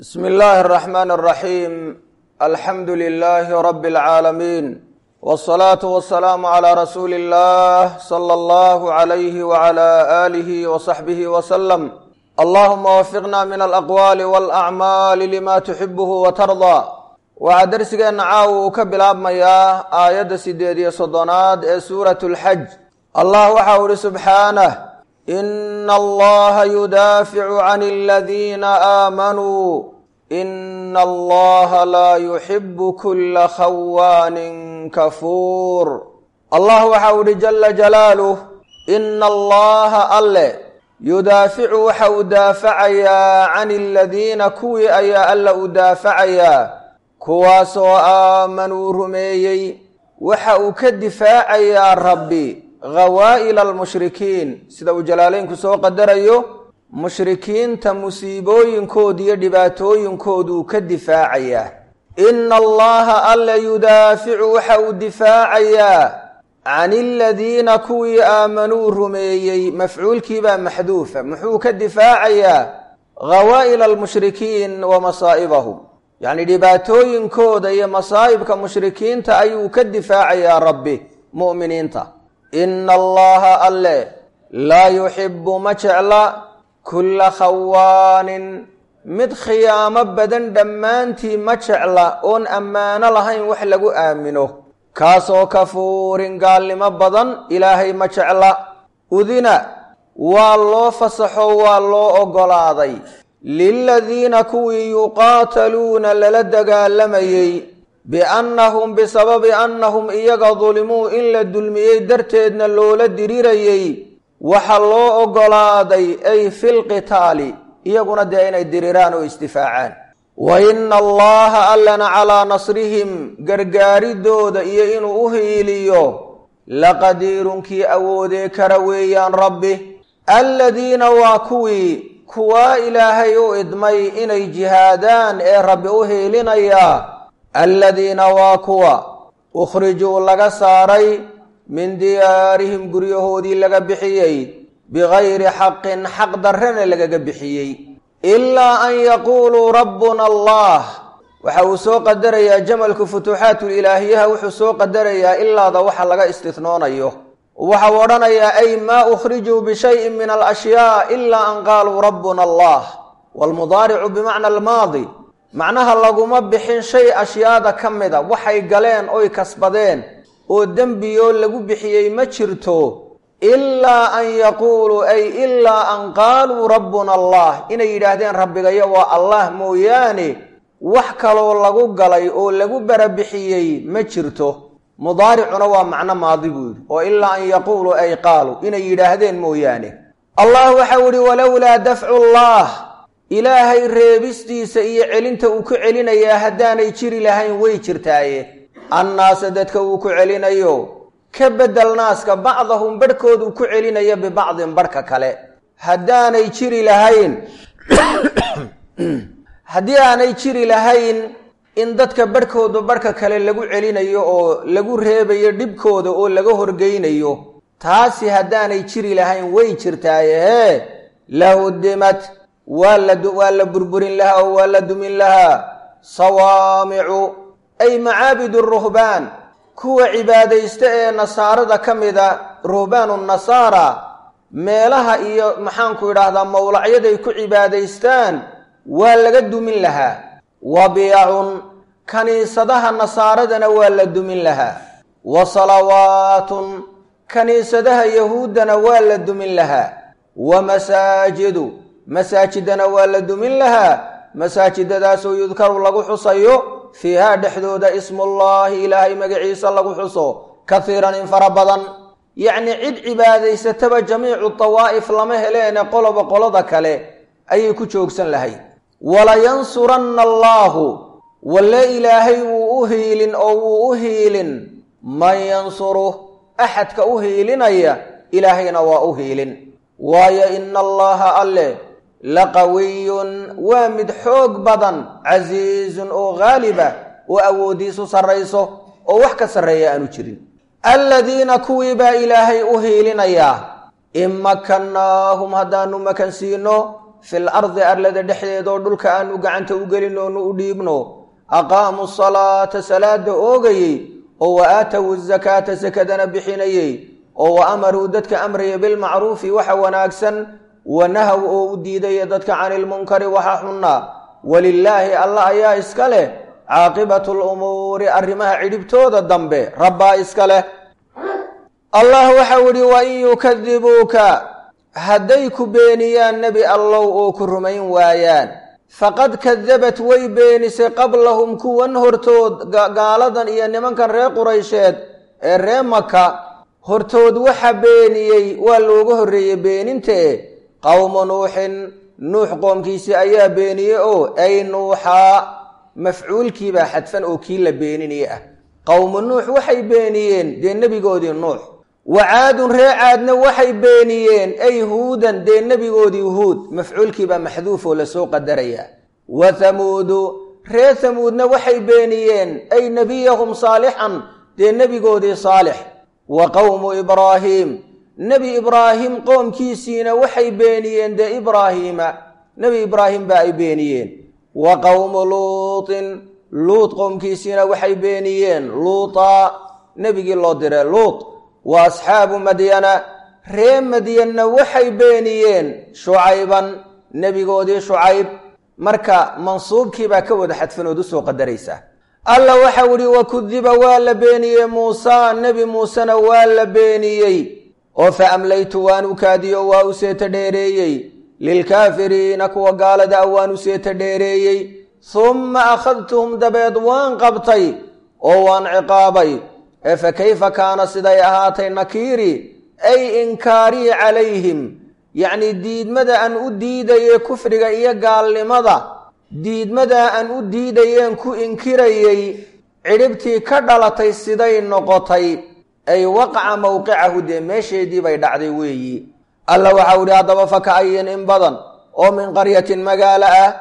bsmi illaahi اraxmaan اraxiim alxamdu lilaahi rabi اlcaalamiin wاsalaatu wasalaamu calaa rasuuli اllah sala allahu calayhi wacala aalihi wasaxbihi wasalam allahuma wafiqna min alaqwaali walacmaali lima tuxibuhu watardaa waxaa dersigeenna caawa uu ka bilaabmayaa aayadda sideed iyo soddonaad ee suurat اlxaj allah waxau ihi subxaanah ina allaha yudaaficu can aladiina aamanuu ina allaha laa yuxibu kula khawaanin kafuur allah waxau ihi jala jalaaluh ina allaha alle yudaaficu waxa uu daafacayaa can aladiina kuwii ayaa alla u daafacayaa kuwaasoo aamanuu rumeeyey waxa uu ka difaacayaa rabbi ghawaa'ila almushrikiin sida uu jalaaleynku soo qadarayo mushrikiinta musiibooyinkooda iyo dhibaatooyinkooduu ka difaacayaa ina allaha alla yudaaficu waxa uu difaacayaa can aladiina kuwii aamanuu rumeeyey mafcuulkiibaa maxduufa muxuu ka difaacayaa ghawaa'ila almushrikiin wa masaa'ibahum yacni dhibaatooyinkooda iyo masaa'ibka mushrikiinta ayuu ka difaacayaa rabbi mu'miniinta ina allaha alle laa yuxibu ma jecla kulla khawaanin mid khiyaamo badan dhammaantii ma jecla oon ammaano lahayn wax lagu aamino kaasoo kafuurin gaalnimo badan ilaahay ma jecla udina waa loo fasaxo waa loo oggolaaday liladiina kuwii yuqaataluuna lala dagaalamayey biannahum bisababi annahum iyaga dulimuu in la dulmiyey darteedna loola dirirayey waxa loo oggolaaday ay filqitaali iyaguna dee inay diriraan oo isdifaacaan wa ina allaha allana calaa nasrihim gargaaridooda iyo inuu u hiiliyo laqadiirunkii awoodee kara weeyaan rabbi aladiina waa kuwii kuwaa ilaahay u idmay inay jihaadaan ee rabbi u hiilinayaa aladiina waa kuwa ukhrijuu laga saaray min diyaarihim guryahoodii laga bixiyey bigayri xaqin xaq darrena lagaga bixiyey ilaa an yaquuluu rabbuna allah waxa uu soo qadarayaa jamalku futuuxaatulilaahiyaha wuxuu soo qadarayaa ilaada waxa laga istisnoonayo waxau odhanayaa ay maa ukhrijuu bishayin min alashyaa ilaa an qaaluu rabbuna allah waalmudaaricu bimacna almaadi macnaha laguma bixin shay ashyaada ka mida waxay galeen oy kasbadeen oo dembiyoo lagu bixiyey ma jirto ilaa an yaquuluu ay ilaa an qaaluu rabbuna allah inay yidhaahdeen rabbigayo waa allah mooyaane wax kaloo lagu galay oo lagu barabixiyey ma jirto mudaaricuna waa macno maadi buu yidhi oo ilaa an yaquuluu ay qaaluu inay yidhaahdeen mooyaane allah waxau yihi walowlaa dafcu llah ilaahay reebistiisa iyo celinta uu ku celinayaa haddaanay jiri lahayn way jirtaaye annaasa dadka uu ku celinayo ka bedel naaska bacdahum barhkood uu ku celinayo bibacdin barhka kale haddaanay jiri lahayn haddii aanay jiri lahayn in dadka barhkooda barhka kale lagu celinayo oo lagu reebayo dhibkooda oo laga horgeynayo taasi haddaanay jiri lahayn way jirtaaye hee lahudimad waa la waa la burburin lahaa oo waa la dumin lahaa sawaamicu ay macaabidu ruhbaan kuwa cibaadaysta ee nasaarada ka mida ruhbaanu nasaara meelaha iyo maxaanku idhaahdaa mowlacyaday ku cibaadaystaan waa laga dumin lahaa wa biyacun kaniisadaha nasaaradana waa la dumin lahaa wa salawaatun kaniisadaha yahuuddana waa la dumin lahaa wa masaajidu masaajidana waa la dumin lahaa masaajidadaasoo yudkaru lagu xusayo fiihaa dhexdooda ismullaahi ilaahay magaciisa lagu xuso kahiiran in fara badan yacnii cid cibaadaysataba jamiicu dawaa'if lama heleene qoloba qolada kale ayay ku joogsan lahayd walayansuranna allaahu walle ilaahay wuu u hiilin oo wuu u hiilin man yansuruh axadka u hiilinaya ilaahayna waa u hiilin waayo ina allaha alle laqawiyun waa mid xoog badan casiizun oo haaliba oo awooddiisu sarrayso oo wax ka sarreeya aanu jirin aladiina kuwii baa ilaahay u hiilinayaa in makannaahum haddaanu makan siino fil ardi arlada dhexdeeda oo dhulka aanu gacanta u gelin oonu u dhiibno aqaamuu salaata salaada oogayey oo wa aatowu zakaata sakadana bixinayey oo wa amaruu dadka amraya bilmacruufi waxa wanaagsan wa nahaw oo u diidaya dadka cani ilmunkari waxa xunna walilaahi allah ayaa iska leh caaqibatu lumuuri arrimaha cidhibtooda dambe rabbaa iska leh allah waxau idhi wa in yukadibuuka hadday ku beeniyaan nebi allow oo ku rumayn waayaan faqad kadabat way beenisay qablahum kuwan hortood gaaladan iyo nimankan reer quraysheed ee ree maka hortood waxa beeniyey waa looga horreeyey beenintae qowmu nuuxin nuux qoomkiisii ayaa beeniyey oo ay nuuxaa mafcuulkiibaa xadfan oo kii la beeninaya ah qowmu nuux waxay beeniyeen dee nebigoodii nuux wa caadun ree caadna waxay beeniyeen ay huudan dee nebigoodii huud mafcuulkiibaa maxduuf oo lasoo qadarayaa wa hamuudu ree hamuudna waxay beeniyeen ay nebiyahum saalixan dee nebigoodii saalix wa qowmu ibraahiim nebi ibraahim qoomkiisiina waxay beeniyeen dee ibraahiima nebi ibraahim baa ay beeniyeen wa qowmu luutin luut qoomkiisiina waxay beeniyeen luutaa nebigii loo diray luut wa asxaabu madyana ree madyanna waxay beeniyeen shucayban nebigoodii shucayb marka mansuubkiibaa ka wada xadfanood u soo qadaraysaa alla waxau idhi wa kudiba waa la beeniyey muusaa nebi muusena waa la beeniyey oo fa amlaytu waan u kaadiyo waa u seeta dheereeyey lilkaafiriina kuwa gaalada a waan u seeta dheereeyey humma akhadtuhum dabeed waan qabtay oo waan ciqaabay ee fa kayfa kaana siday ahaatay nakiiri ay inkaarii calayhim yacnii diidmada aan u diidayey kufriga iyo gaalnimada diidmadaa aan u diidayeen ku inkirayey cidhibtii ka dhalatay siday noqotay ay waqaca mowqicahu dee meesheedii bay dhacday weeyi alla waxau idhi haddaba faka ayin in badan oo min qaryatin magaalo ah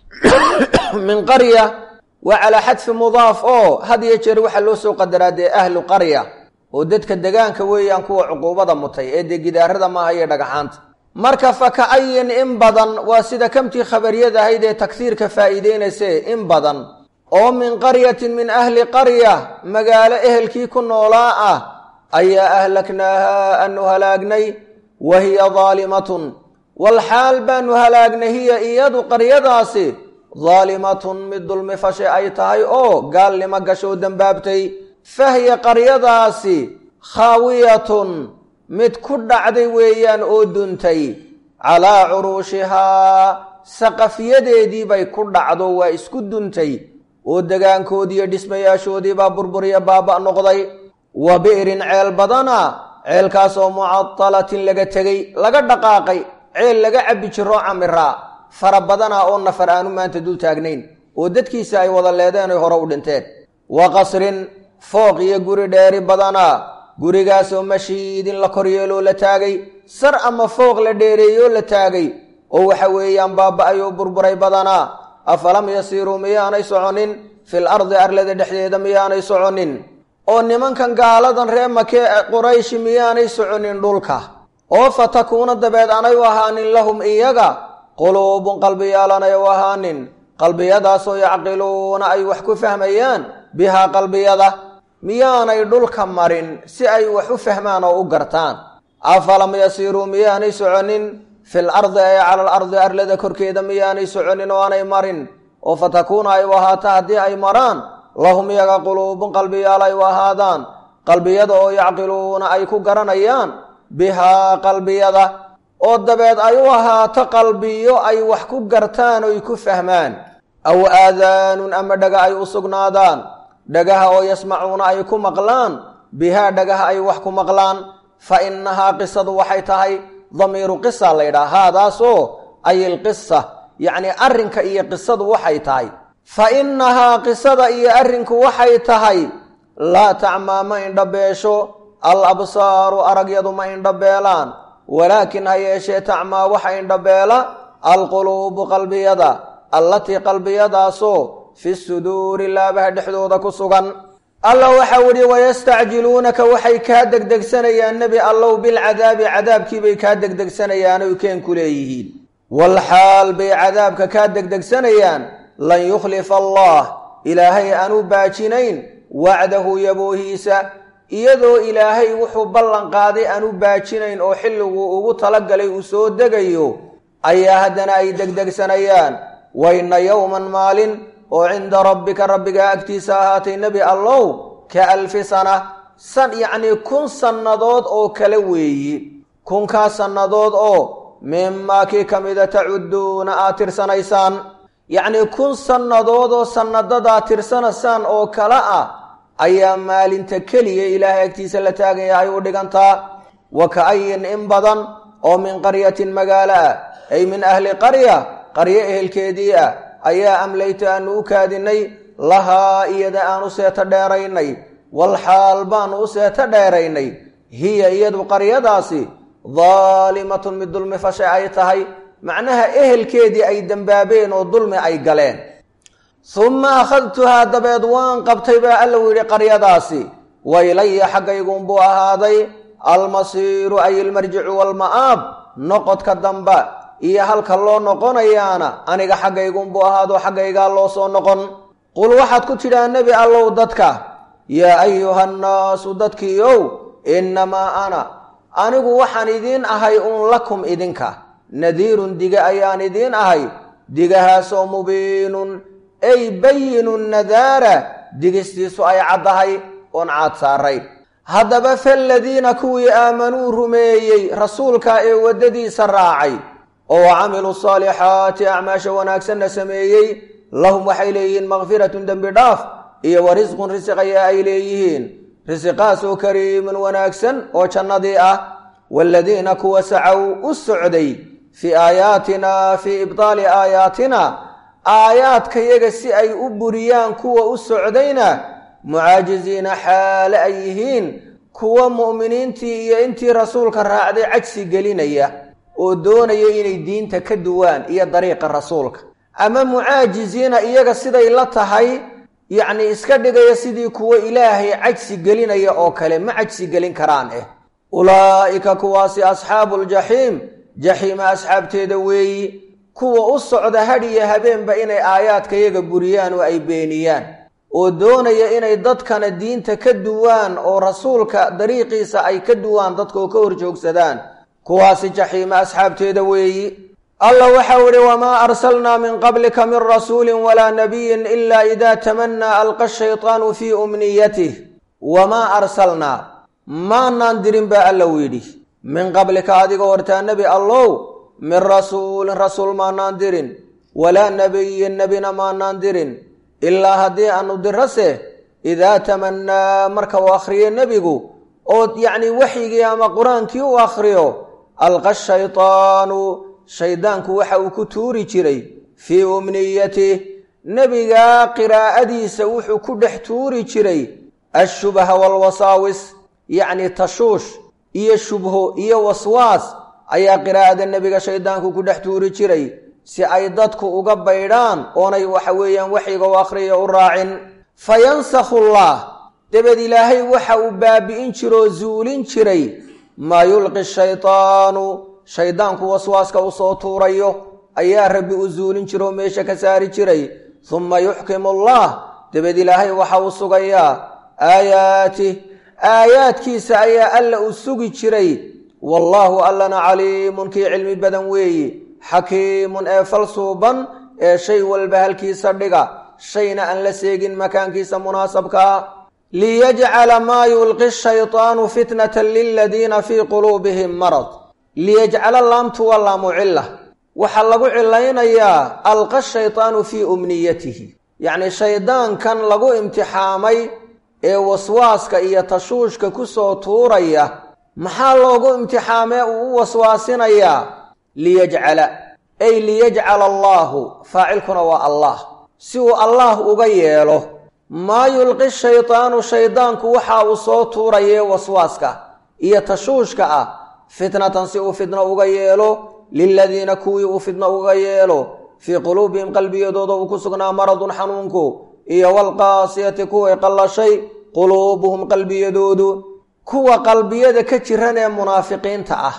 min qarya waa calaa xadfi mudaaf oo had iyo jeer waxaa loo soo qadaraa dee ahlu qarya oo dadka degaanka weeyaan kuwa cuquubada mutay ee dee gidaarada maaha iyo dhagaxaanta marka faka ayin in badan waa sida kamtii khabariyad ahayd ee taghiirka faa'iideynayse in badan oo min qaryatin min ahli qarya magaalo ehelkii ku noolaa ah ayaa ahlaknaaha aanu halaagnay wa hiya daalimatun walxaal baanu halaagnay hiya iyadu qaryadaasi daalimatun mid dulmi fashe ay tahay oo gaalnimo gashoo dembaabtay fahya qaryadaasi khaawiyatun mid ku dhacday weeyaan oo duntay calaa curuushihaa saqafyadeedii bay ku dhacdo waa isku duntay oo degaankoodiiyo dhismayaashoodiibaa burburiya baaba noqday wa bi'rin ceel badana ceelkaasoo mucadalatin laga tegey laga dhaqaaqay ceel laga cabbi jiroo camiraa fara badana oo nafar aanu maanta dul taagnayn oo dadkiisa ay wada leedeen oy hore u dhinteen wa qasrin fooq iyo guri dheeri badana gurigaasoo mashiidin la koryeeloo la taagay sar ama fooq la dheereeyoo la taagay oo waxa weeyaan baaba-ay oo burburay badanaa afalam yasiiruu miyaanay soconin fil ardi arlada dhexdeeda miyaanay soconin oo nimankan gaaladan ree makee qurayshi miyaanay soconin dhulka oo fa takuuna dabeed anay u ahaanin lahum iyaga quluubun qalbiyaalanay u ahaanin qalbiyadaasoo yacqiluuna ay wax ku fahmayaan bihaa qalbiyada miyaanay dhulka marin si ay wax u fahmaan oo u gartaan afalam yasiiruu miyaanay soconin fil ardi ay cala al ardi arlada korkeeda miyaanay soconin oo aanay marin oo fa takuuna ay u ahaato haddii ay maraan lahum iyaga quluubun qalbiyaal ay u ahaadaan qalbiyada oo yacqiluuna ay ku garanayaan bihaa qalbiyada oo dabeed ay u ahaato qalbiyo ay wax ku gartaan oy ku fahmaan aw aadaanun ama dhaga ay u sugnaadaan dhagaha oo yasmacuuna ay ku maqlaan bihaa dhagaha ay wax ku maqlaan fa innahaa qisadu waxay tahay damiiru qisa la ydhaha haadaasoo ay ilqisa yacnii arrinka iyo qisadu waxay tahay fa innahaa qisada iyo arrinku waxay tahay laa tacmaa ma indhabeesho al absaaru aragyadu ma indhabeelaan walaakin ha yeeshee tacmaa waxa indhabeela alquluubu qalbiyada allatii qalbiyadaasoo fi suduuri laabaha dhexdooda ku sugan alla waxau idhi wayastacjiluunaka waxay kaa degdegsanayaan nebi allow bilcadaabi cadaabkiibay kaa degdegsanayaan oy keen ku leeyihiin walxaal bay cadaabka kaa degdegsanayaan lan yukhlifa allah ilaahay aanu baajinayn wacdahu yaboohiisa iyadoo ilaahay wuxuu ballan qaaday aanu baajinayn oo xilliguu ugu talagalay uu soo degayo ayaa haddana ay degdegsanayaan wayna yowman maalin oo cinda rabbika rabbigaa agtiisa ahaatay nebi allow ka alfi sana san yacnii kun sannadood oo kale weeyi kunkaa sannadood oo mimaa kii ka mida tacudduuna aad tirsanaysaan yacnii kun sannadood oo sannadadaa tirsanaysaan oo kale ah ayaa maalinta keliya ilaahay agtiisa la taagaya ay u dhigantaa wa ka-ayin in badan oo min qaryatin magaalo ah ay min ahli qarya qaryo ehelkeedii ah ayaa amlayta aanu u kaadinay lahaa iyada aanu seeto dheeraynay walxaal baanu u seeto dheeraynay hiya iyadu qaryadaasi daalimatun mid dulmi fashay ay tahay macnaha ehelkeedii ay dembaabeen oo dulmi ay galeen humma akhadtuhaa dabeed waan qabtay baa alla u yidhi qaryadaasi waylaya xaggaygunbuu ahaaday almasiiru ay ilmarjicu walma'aab noqodka damba iyo halka loo noqonayaana aniga xaggaygunbuu ahaado xaggaygaa loo soo noqon qul waxaad ku tidhaa nebi allow dadka yaa ayuhannaasu dadkiiow innamaa ana anigu waxaan idiin ahay uun lakum idinka nadiirun diga ayaan idiin ahay digahaasoo mubiinun ay bayinun nadaara digistiisu ay caddahay oon caad saarayn haddaba faladiina kuwii aamanuu rumeeyey rasuulka ee waddadiisa raacay oo camiluu saalixaati acmaasha wanaagsanna sameeyey lahum waxay leeyihiin makfiratun dembi dhaaf iyo wa risqun risiq ayaa ay leeyihiin risiqaasoo kariimun wanaagsan oo jannadii ah waaladiina kuwa sacow u socday fii aayaatina fii ibtaali aayaatina aayaadkayaga si ay u buriyaan kuwa u socdayna mucaajiziina xaale ay yihiin kuwa mu'miniintii iyo intii rasuulka raacday cajsi gelinaya oo doonaya inay diinta ka duwaan iyo dariiqa rasuulka ama mucaajiziina iyaga siday la tahay yacni iska dhigaya sidii kuwa ilaahay cajsi gelinaya oo kale ma cajsi gelin karaan eh ulaa'ika kuwaasi asxaabu ljaxiim jaxiima asxaabteeda weeyi kuwa u socda hadhiyo habeenba inay aayaadkayaga buriyaan oo ay beeniyaan oo doonaya inay dadkana diinta ka duwaan oo rasuulka dariiqiisa ay ka duwaan dadkaoo ka horjoogsadaan kuwaasi jaxiima asxaabteeda weeyi allah waxau idhi wamaa arsalnaa min qablika min rasuulin walaa nabiyin ilaa idaa tamanaa alqa shaytaanu fii umniyatih wamaa arsalnaa maanaan dirin baa alla u yidhi min qablika adiga hortaa nebi allow min rasuulin rasuul maanaan dirin walaa nabiyin nebina maanaan dirin ilaa haddii aanu dirase idaa tamannaa marka uu akhriyo nebigu oo yacni waxyigii ama qur-aankii u akhriyo alqa shaytaanu shaydaanku waxa uu ku tuuri jiray fii umniyatih nebigaa qiraa'adiisa wuxuu ku dhex tuuri jiray ashubha waalwasaawis yacni tashuush iyo shubho iyo waswaas ayaa qiraa'ada nebiga shaydaanku ku dhex tuuri jiray si ay dadku uga baydhaan oonay waxa weeyaan waxyiga u akhriya u raacin fa yansakhu allah dabeed ilaahay waxa uu baabi'in jiroo zuulin jiray maa yulqi shaytaanu shaydaanku waswaaska u soo tuurayo ayaa rabbi u zuulin jiroo meesha ka saari jiray humma yuxkimu allah dabeed ilaahay waxa uu sugayaa aayaatih aayaadkiisa ayaa alla u sugi jiray wallaahu allana caliimun kii cilmi badan weeyi xakiimun ee falsuuban ee shay walba halkiisa dhiga shayna aan la seegin makaankiisa munaasabkaa liyajcala maa yulqi shaytaanu fitnatan liladiina fii quluubihim marad liyajcala laamtu waa laamu cila waxaa lagu cilaynayaa alqa shaytaanu fii umniyatihi yacni shaydaankan lagu imtixaamay ee waswaaska iyo tashuushka ku soo tuuraya maxaa loogu imtixaamee uu u waswaasinayaa liyajcala ay liyajcala allaahu faacilkuna waa allah si uu allaah uga yeelo maa yulqi shaytaanu shaydaanku waxa uu soo tuurayee waswaaska iyo tashuushka ah fitnatan si uu fitno uga yeelo liladiina kuwii uu fitno uga yeelo fii quluubihim qalbiyadooda uu ku sugnaa maradun xanuunku iyo walqaasiyati kuway qallashay quluubuhum qalbiyadoodu kuwa qalbiyada ka jiran ee munaafiqiinta ah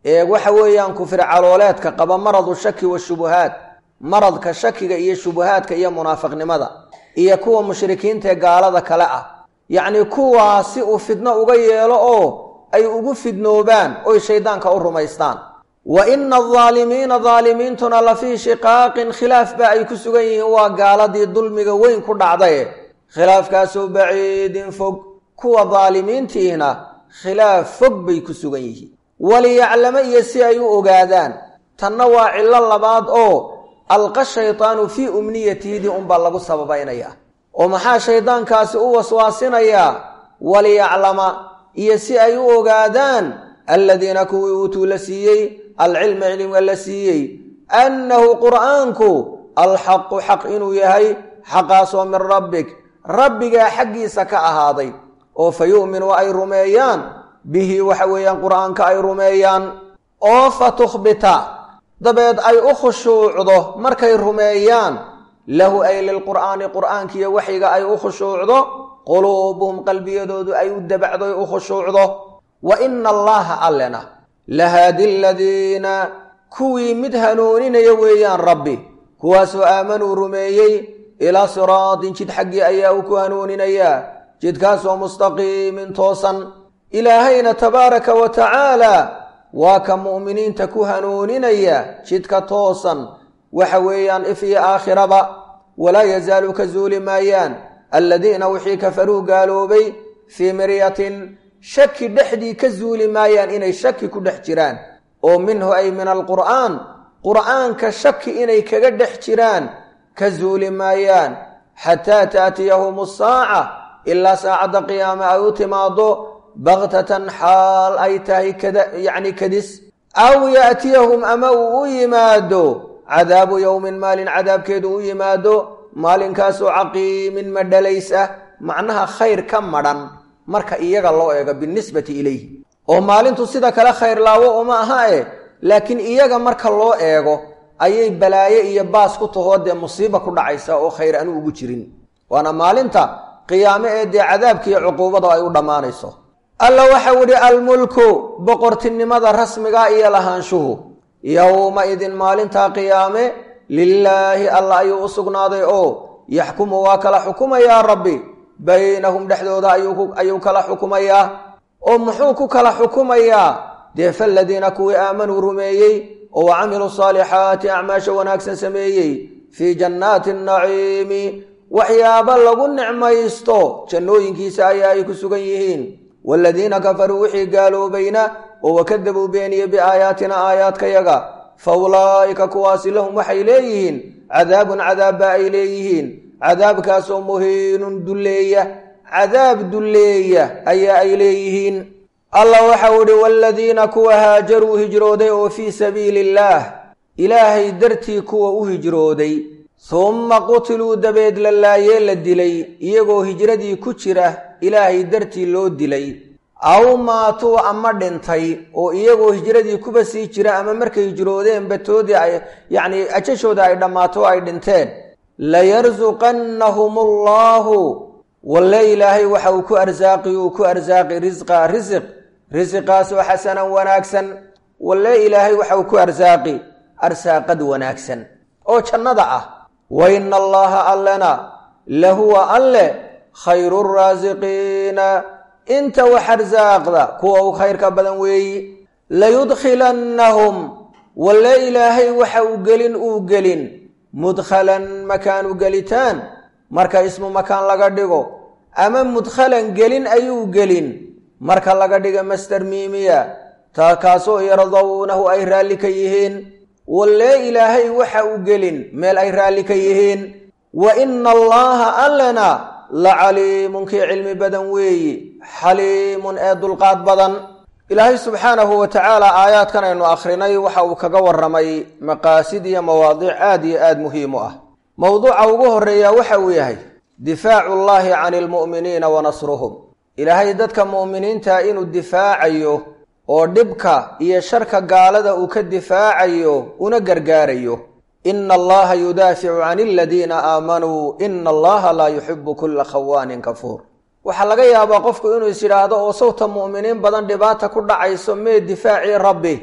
ee waxa weeyaan kufri calooleedka qaba maradu shaki washubuhaat maradka shakiga iyo shubuhaadka iyo munaafiqnimada iyo kuwa mushrikiinta ee gaalada kale ah yacnii kuwaa si uu fidno uga yeelo oo ay ugu fidnoobaan oy shayddaanka u rumaystaan wa ina aldaalimiina daalimiintuna la fii shiqaaqin khilaaf ba ay ku sugan yihiin waa gaaladii dulmiga weyn ku dhacdaye khilaafkaasoo baciidin fog kuwa daalimiintiihna khilaaf fog bay ku sugan yihiin waliyaclamo iyo si ay u ogaadaan tanna waa cillo labaad oo alqa shaydaanu fii umniyatihidii unbaa lagu sababaynayaa oo maxaa shayddaankaasi u waswaasinayaa waliyaclama iyo si ay u ogaadaan aladiina kuwii uutuu la siiyey alcilma cilmiga la siiyey annahu qur'aanku alxaqu xaq inuu yahay xaqaasoo min rabbik rabbigaa xaggiisa ka ahaaday oo fa yu'minu ay rumeeyaan bihi waxa weeyaan qur'aanka ay rumeeyaan oo fa tukhbita dabeed ay u khushuucdo markay rumeeyaan lahu ay lilqur'aani qur'aankiiyo waxyiga ay u khushuucdo quluubuhum qalbiyadoodu ay u dabacdoy u khushuucdo wa ina allaha allena lahaadi aladiina kuwii mid hanuuninaya weeyaan rabbi kuwaasoo aamanuu rumeeyey ilaa siraatin jid xaggii ayaa uu ku hanuuninayaa jidkaasoo mustaqiimin toosan ilaahayna tabaaraka wa tacaala waa ka mu'miniinta ku hanuuninaya jidka toosan waxa weeyaan if iyo aakhiraba walaa yazaalu ka zuuli maayaan aladiina wixii kafaruu gaaloobay fii miryatin shaki dhexdii ka zuuli maayaan inay shaki ku dhex jiraan oo minhu ay min alqur'aan qur'aanka shaki inay kaga dhex jiraan ka zuuli maayaan xataa taatiyahum asaaca ilaa saacadda qiyaame ay u timaado baktatan xaal ay tahay yacni kadis aw yaatiyahum ama uu u yimaado cadaabu yowmin maalin cadaabkeedu u yimaado maalinkaasoo caqiimin madhalays ah macnaha khayr ka madhan marka iyaga loo eego binisbati ilayhi oo maalintu sida kale khayr laawo uma aha e laakiin iyaga marka loo eego ayay balaaye iyo baas ku tahoo dee musiiba ku dhacaysa oo khayr aanu ugu jirin waana maalinta qiyaame ee dee cadaabkiiyo cuquubada ay u dhammaanayso alla waxau idhi almulku boqortinimada rasmiga iyo lahaanshuhu yowma idin maalintaa qiyaame lilaahi alla ayuu u sugnaaday oo yaxkumu waa kala xukumayaa rabbi baynahum dhexdooda ayuu kala xukumayaa oo muxuu ku kala xukumayaa dee faladiina kuwii aamanuu rumeeyey oo wa camiluu saalixaati acmaasha wanaagsan sameeyey fii jannaati naciimi waxyaaba lagu nicmaysto jannooyinkiisa ayaa ay ku sugan yihiin waaladiina kafaruu wixii gaaloobayna oo wakadabuu beeniye biaayaatina aayaadkayaga fa ulaa'ika kuwaasi lahum waxay leeyihiin cadaabun cadaabba ay leeyihiin cadaabkaasoo muhiinun dulleeya cadaab dulleeya ayaa ay leeyihiin allah waxau idhi waaladiina kuwa haajaruu hijrooday oo fii sabiili illaah ilaahay dartii kuwa u hijrooday humma qutiluu dabeed la laayee la dilay iyagoo hijradii ku jira ilaahay dartii loo dilay aw maatuu ama dhintay oo iyagoo hijradii kuba sii jira ama markay hijroodeen batoodii ay yacnii ajashooda ay dhammaato ay dhinteen layarsuqannahum allaahu walle ilaahay waxa uu ku arsaaqi uu ku arsaaqi risqa risiq risiqaasoo xasanan wanaagsan walle ilaahay waxa uu ku arsaaqi arsaaqad wanaagsan oo jannada ah wa ina allaha allena lahuwa alle khayru raasiqiina inta wax arsaaqda kuwa u khayrka badan weeyi layudkhilannahum walle ilaahay waxa uu gelin uu gelin mudkhalan makaanu gelitaan marka ismu makaan laga dhigo ama mudkhalan gelin ayuu gelin marka laga dhiga master miimiya taa kaasoo yardawnahu ay raalli ka yihiin walle ilaahay waxa uu gelin meel ay raalli ka yihiin wa ina allaha allena la caliimun kii cilmi badan weeyi xaliimun ee dulqaad badan ilaahay subxaanahu wa tacaala aayaadkan aynu akhrinay waxa uu kaga warramay maqaasid iyo mawaadiic aad iyo aad muhiim u ah mowduuca ugu horreeya waxa uu yahay difaacu llaahi cani almu'miniina wa nasruhum ilaahay dadka mu'miniinta inuu difaacayo oo dhibka iyo sharka gaalada uu ka difaacayo una gargaarayo ina allaha yudaaficu can aladiina aamanuu ina allaha laa yuxibu kulla khawaanin kafuur waxaa laga yaabaa qofku inuu is yidhaahdo oo sawta mu'miniin badan dhibaata ku dhacayso mee difaacii rabbi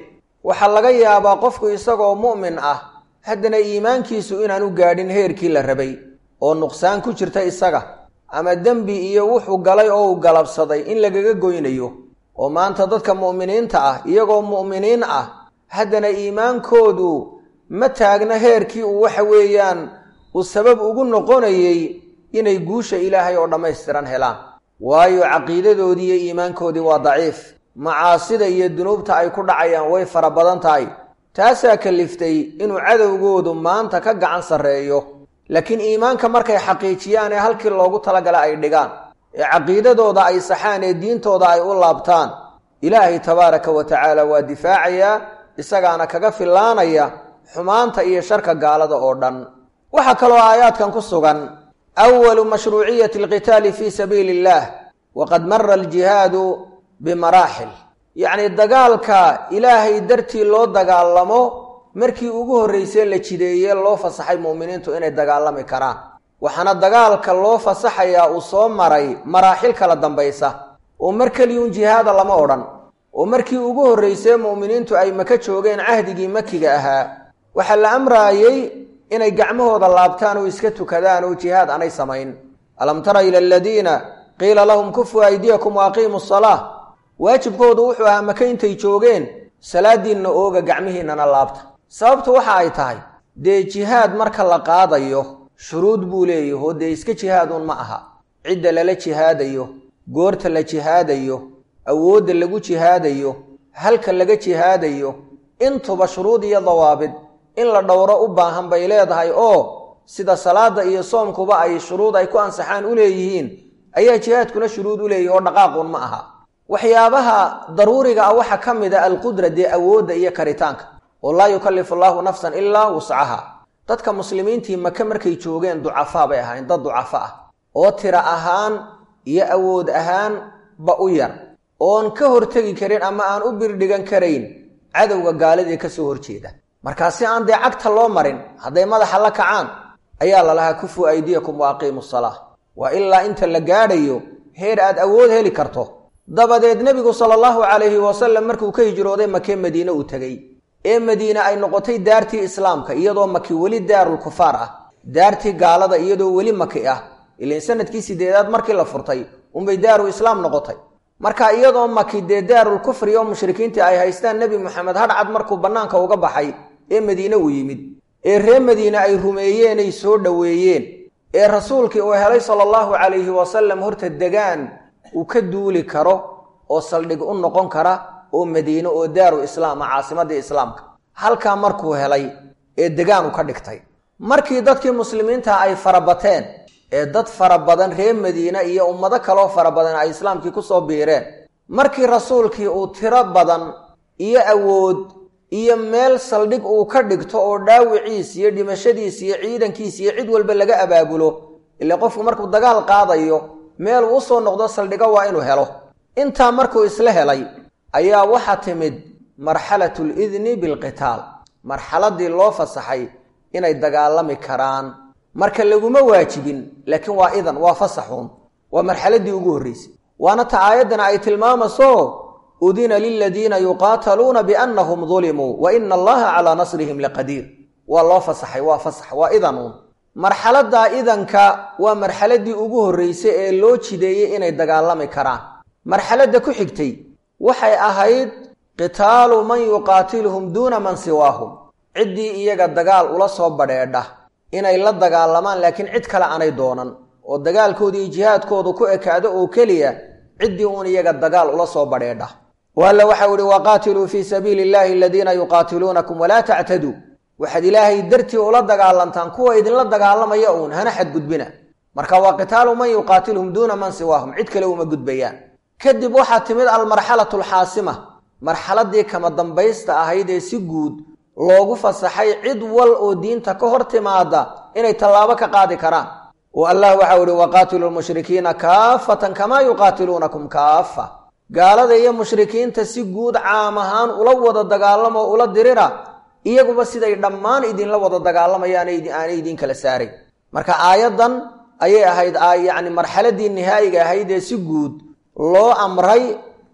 waxaa laga yaabaa qofku isagoo mu'min ah haddana iimaankiisu inaanu gaadhin heerkii la rabay oo nuqsaan ku jirta isaga ama dembi iyo wuxuu galay oo uu galabsaday in lagaga goynayo oo maanta dadka mu'miniinta ah iyagoo mu'miniin ah haddana iimaankoodu ma taagna heerkii uu waxa weeyaan uu sabab ugu noqonayey inay guusha ilaahay oo dhammaystiran helaan waayo caqiidadoodii iyo iimaankoodii waa daciif macaasida iyo dunuubta ay ku dhacayaan way fara badan tahay taasaa kaliftay inuu cadowgoodu maanta ka gacan sarreeyo laakiin iimaanka markay xaqiijiyaan ee halkii loogu talagala ay dhigaan ee caqiidadooda ay saxaan ee diintooda ay u laabtaan ilaahay tabaaraka wa tacaala waa difaacayaa isagaana kaga fillaanaya xumaanta iyo sharka gaalada oo dhan waxaa kaloo aayaadkan ku sugan awalu mashruuciyati alqitaali fii sabiili illaah waqad mara aljihaadu bimaraaxil yacni dagaalka ilaahay dartii loo dagaalamo markii ugu horraysay la jideeye loo fasaxay mu'miniintu inay dagaalami karaan waxaana dagaalka loo fasaxayaa uu soo maray maraaxil kala dambaysa oo mar keliyuun jihaada lama odhan oo markii ugu horraysay mu'miniintu ay maka joogeen cahdigii makiga ahaa waxaa la amraayey inay gacmahooda laabtaan oo iska tukadaan oo jihaad aanay samayn alam tara ila aladiina qiila lahum kufuu aydiyakum wa aqiimu asalaa waajibkoodu wuxuu ahaa maka intay joogeen salaadiinna ooga gacmihiinnana laabta sababtu waxa ay tahay dee jihaad marka la qaadayo shuruud buu leeyahy oo dee iska jihaaduun ma aha cidda lala jihaadayo goorta la jihaadayo awoodda lagu jihaadayo halka laga jihaadayo intuba shuruud iyo dawaabid in la dhowro u baahan bay leedahay oo sida salaada iyo soomkuba ay shuruud ay ku ansaxaan u leeyihiin ayaa jihaadkuna shuruud u leeyihi oo dhaqaaquun ma aha waxyaabaha daruuriga ah waxaa ka mid a alqudra dee awoodda iyo karitaanka oo laa yukallifu allaahu nafsan ilaa wuscaha dadka muslimiintii maka markay joogeen ducafaa bay ahayn dad ducafo ah oo tira ahaan iyo awood ahaan ba u yar oon ka hortegi karin ama aan u birdhigan karayn cadowga gaaladii ka soo horjeeda markaa si aan dee cagta loo marin hadday madaxa la kacaan ayaa lalahaa kufuu aydiyakum wa aqiimu salaa waa ilaa inta la gaadhayo heer aad awood heli karto dabadeed nebigu sala allahu calayhi wasalam markuu ka hijrooday makee madiine uu tegey ee madiine ay noqotay daartii islaamka iyadoo maki weli daarul kufaar ah daartii gaalada iyadoo weli maki ah ilan sanadkii sideedaad markii la furtay unbay daaru islaam noqotay marka iyadoo maki dee daarul kufri oo mushrikiintii ay haystaan nebi moxamed hadhcad markuu bannaanka uga baxay ee madiine uu yimid ee ree madiine ay rumeeyeenay soo dhoweeyeen ee rasuulkii uu helay sala allahu calayhi wasalam horta degaan uu ka duuli karo oo saldhig u noqon kara oo madiine oo daaru islaama caasimadii islaamka halkaa markuu helay ee degaan u ka dhigtay markii dadkii muslimiinta ay farabateen ee dad fara badan reer madiine iyo ummado kaloo fara badan ay islaamkii kusoo biireen markii rasuulkii uu tiro badan iyo awood iyo meel saldhig uu ka dhigto oo dhaawiciis iyo dhimashadiis iyo ciidankiis iyo cid walba laga abaabulo ile qofku markuu dagaal qaadayo meel uu usoo noqdo saldhigo waa inuu helo intaa markuu isla helay ayaa waxaa timid marxalatu lidni bilqitaal marxaladii loo fasaxay inay dagaalami karaan marka laguma waajibin laakiin waa idan waa fasaxuun waa marxaladii ugu horreysay waana ta aayaddana ay tilmaamayso udina liladiina yuqaataluuna biannahum dulimuu wa ina allaha calaa nasrihim laqadiir waa loo fasaxay waa fasax waa idanuun marxaladdaa idanka waa marxaladii ugu horreysay ee loo jideeyey inay dagaalami karaan marxaladda ku xigtay waxay ahayd qitaalu man yuqaatiluhum duuna man siwaahum ciddii iyaga dagaal ula soo badheedha inay la dagaalamaan laakiin cid kale aanay doonan oo dagaalkooda iyo jihaadkoodu ku ekaado oo keliya ciddii uun iyaga dagaal ula soo badheedha waalla waxau ihi waqaatiluu fii sabiili illahi aladiina yuqaatiluunakum walaa tactaduu waxaad ilaahay dartii ula dagaalantaan kuwa idinla dagaalamaya uun hana xadgudbina marka waa qitaalu man yuqaatiluhum duuna man siwaahum cid kale uma gudbayaan kadib waxaa timid almarxalatu alxaasima marxaladii kama dambaysta ahayd ee si guud loogu fasaxay cid wal oo diinta ka hor timaada inay tallaabo ka qaadi karaan oo allah waxau ihi waqaatilu lmushrikiina kaafatan kamaa yuqaatiluunakum kaafa gaalada iyo mushrikiinta si guud caam ahaan ula wada dagaalamo ula dirira iyaguba siday dhammaan idinla wada dagaalamayaan aanay idin kala saaray marka aayaddan ayay ahayd yacni marxaladii nihaayiga ahayd ee si guud loo amray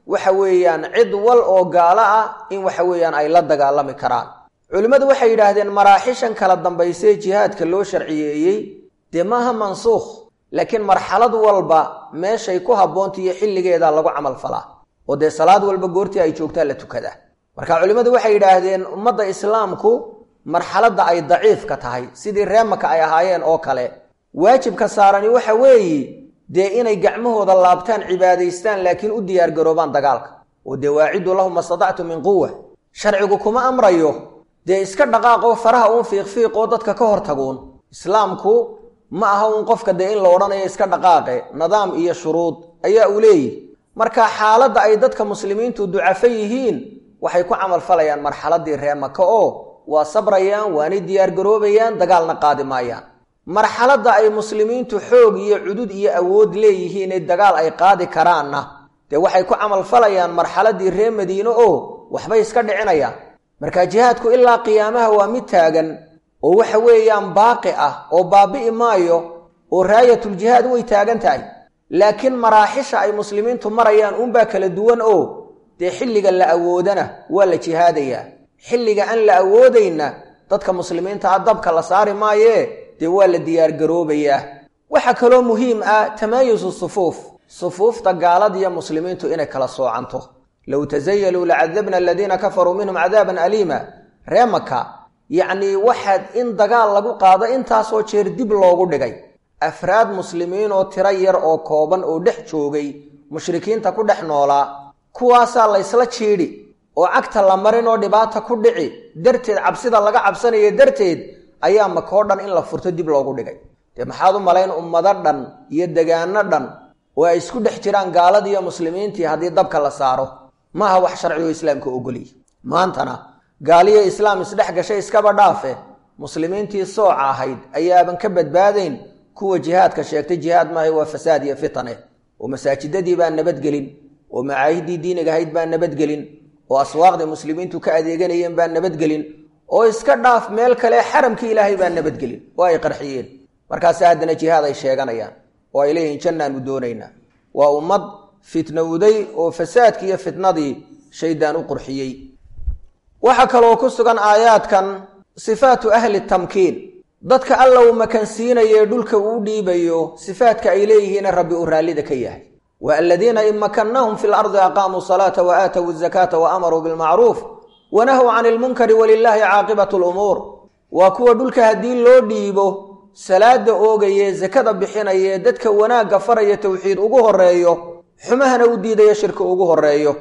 waxa weeyaan cid wal oo gaalo ah in waxa weeyaan ay la dagaalami karaan culimmadu waxay yidhaahdeen maraaxishan kala dambaysee jihaadka loo sharciyeeyey dee maaha mansuukh laakiin marxalad walba meeshay ku habboonta iyo xilligeeda lagu camal falaa oo dee salaad walba goortii ay joogtaa la tukadaa marka culimmadu waxay yidhaahdeen ummadda islaamku marxaladda ay daciifka tahay sidii reemaka ay ahaayeen oo kale waajibka saarani waxa weeye dee inay gacmahooda laabtaan cibaadaystaan laakiin u diyaargaroobaan dagaalka oo dee waaciduu lahum mastatactu min quwa sharcigu kuma amrayo dee iska dhaqaaqoo faraha uun fiiqfiiqoo dadka ka hor taguun islaamku ma aha uun qofka dee in la odhanayo iska dhaqaaqe nidaam iyo shuruud ayaa uu leeyihi marka xaaladda ay dadka muslimiintu ducafo yihiin waxay ku camal falayaan marxaladdii reemaka oo waa sabrayaan waanay diyaargaroobayaan dagaalna qaadi maayaan marxaladda ay muslimiintu xoog iyo cudud iyo awood leeyihiin ee dagaal ay qaadi karaanna dee waxay ku camal falayaan marxaladdii reer madiine oo waxbay iska dhicinayaan marka jihaadku ilaa qiyaamaha waa mid taagan oo waxa weeyaan baaqi ah oo baabi'i maayo oo raayatuljihaad way taagan tahay laakiin maraaxisha ay muslimiintu marayaan unbaa kala duwan oo dee xilliga la awoodana waa la jihaadayaa xilliga aan la awoodayna dadka muslimiinta a dabka la saari maayee dee waa la diyaargaroobayaa waxaa kaloo muhiim ah tamaayusu sufuuf sufuufta gaaladiiyo muslimiintu inay kala soocanto low tasayaluu lacadabna aladiina kafaruu minhum cadaaban aliima ree maka yacnii waxaad in dagaal lagu qaado intaasoo jeer dib loogu dhigay afraad muslimiin oo tiro yar oo kooban oo dhex joogay mushrikiinta ku dhex noolaa kuwaasaa laysla jiidhi oo cagta la marin oo dhibaata ku dhici darteed cabsida laga cabsanaya darteed ayaa makoo dhan in la furto dib loogu dhigay dee maxaad u malayn ummado dhan iyo degaano dhan oo ay isku dhex jiraan gaaladii iyo muslimiintii haddii dabka la saaro maaha wax sharcigo islaamka ogoliy maantana gaaliyo islaam isdhex gashay iskaba dhaafe muslimiintii sooca ahayd ayaaban ka badbaadayn kuwa jihaadka sheegtay jihaad maaha waa fasaad iyo fitane oo masaajidadii baan nabadgelin oo macaahidii diiniga ahayd baan nabadgelin oo aswaaqdii muslimiintu ka adeeganayeen baan nabadgelin oo iska dhaaf meel kale xaramkii ilaahay baan nabadgelin oo ay qarxiyeen markaase haddana jihaad ay sheeganayaan oo ay leeyihiin jannaanu doonaynaa waa ummad fitnowday oo fasaadkii iyo fitnadii shaydaan u qurxiyey waxaa kaloo ku sugan aayaadkan sifaatu ahli tamkiin dadka alla uu makansiinaye dhulka uu dhiibayo sifaadka ay leeyihiine rabbi uu raallida ka yahay wa aladiina in makannahum fi lardi aqaamuu salaata wa aatowu zakaata wa amaruu bilmacruuf wanahw can ilmunkari walilaahi caaqibatu lumuur waa kuwa dhulka haddii loo dhiibo salaada oogaye sakada bixinaye dadka wanaagga faraya towxiid ugu horeeyo xumahana u diidaya shirka ugu horeeyo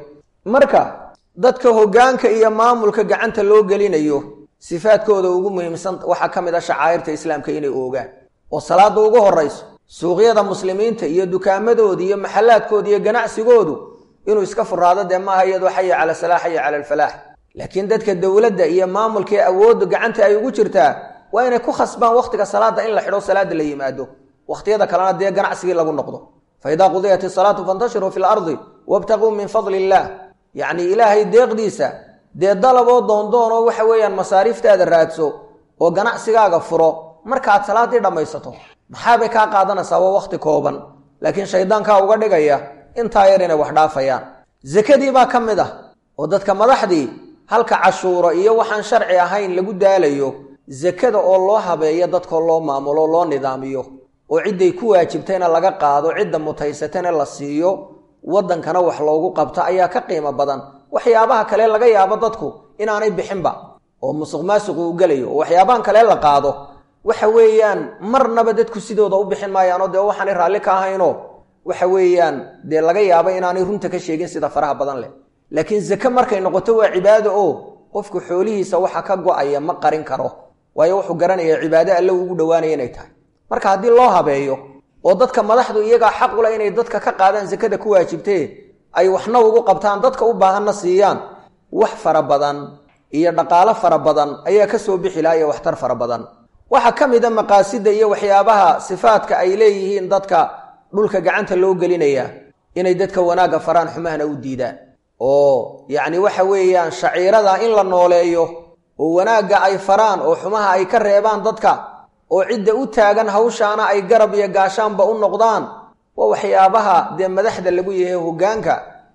marka dadka hoggaanka iyo maamulka gacanta loo gelinayo sifaadkooda ugu muhiimsan waxaa ka mid a shacaa'irta islaamka inay oogaan oo salaada ugu horayso suuqyada muslimiinta iyo dukaamadooda iyo maxallaadkooda iyo ganacsigoodu inuu iska furaado dee maaha iyadoo xaya cala salaax xaya cala alfalaax laakiin dadka dowladda iyo maamulkaee awoodda gacanta ay ugu jirtaa waa inay ku khasbaan wakhtiga salaada in la xidho salaada la yimaado wakhtiyada kalena dee ganacsigii lagu noqdo fa idaa qudiyat isalaatu fantashiruu fi lardi wabtaquu min fadli illaah yacni ilaahay deeqdiisa dee dalaboo doondoonoo waxa weeyaan masaariiftaada raadso oo ganacsigaaga furo markaad salaaddii dhammaysato maxaabay kaa qaadanaysaa waa wakhti kooban laakiin shaydaankaa uga dhigaya intaa yar inay wax dhaafayaan sakadii baa ka mid ah oo dadka madaxdii halka cashuuro iyo waxaan sharci ahayn lagu daalayo sakada oo loo habeeyo dadkoo loo maamulo loo nidaamiyo oo cidday ku waajibtayna laga qaado cidda mutaysatana la siiyo waddankana wax loogu qabto ayaa ka qiimo badan waxyaabaha kale laga yaabo dadku inaanay bixinba oo musuq maasuqu u gelayo oo waxyaabahan kale la qaado waxa weeyaan marnaba dadku sidooda u bixin maayaanoo dee waxaanay raalli ka ahaynoo waxa weeyaan dee laga yaabo inaanay runta ka sheegin sida faraha badan leh laakiin zake markay noqoto waa cibaado oo qofku xoolihiisa waxa ka go-aya ma qarin karo waayo wuxuu garanaya cibaado alle ugu dhowaanaya inay tahay marka haddii loo habeeyo oo dadka madaxdu iyagaa xaq ula inay dadka ka qaadaan sakada ku waajibtee ay waxna ugu qabtaan dadka u baahanna siiyaan wax fara badan iyo dhaqaalo fara badan ayaa ka soo bixi laha iyo waxtar fara badan waxaa ka mid a maqaasida iyo waxyaabaha sifaadka ay leeyihiin dadka dhulka gacanta loo gelinaya inay dadka wanaagga faraan xumahana u diidaan oo yacni waxa weeyaan shaciirada in la nooleeyo oo wanaagga ay faraan oo xumaha ay ka reebaan dadka oo cidda u taagan hawshaana ay garab iyo gaashaanba u noqdaan waa waxyaabaha dee madaxda lagu yahay hoggaanka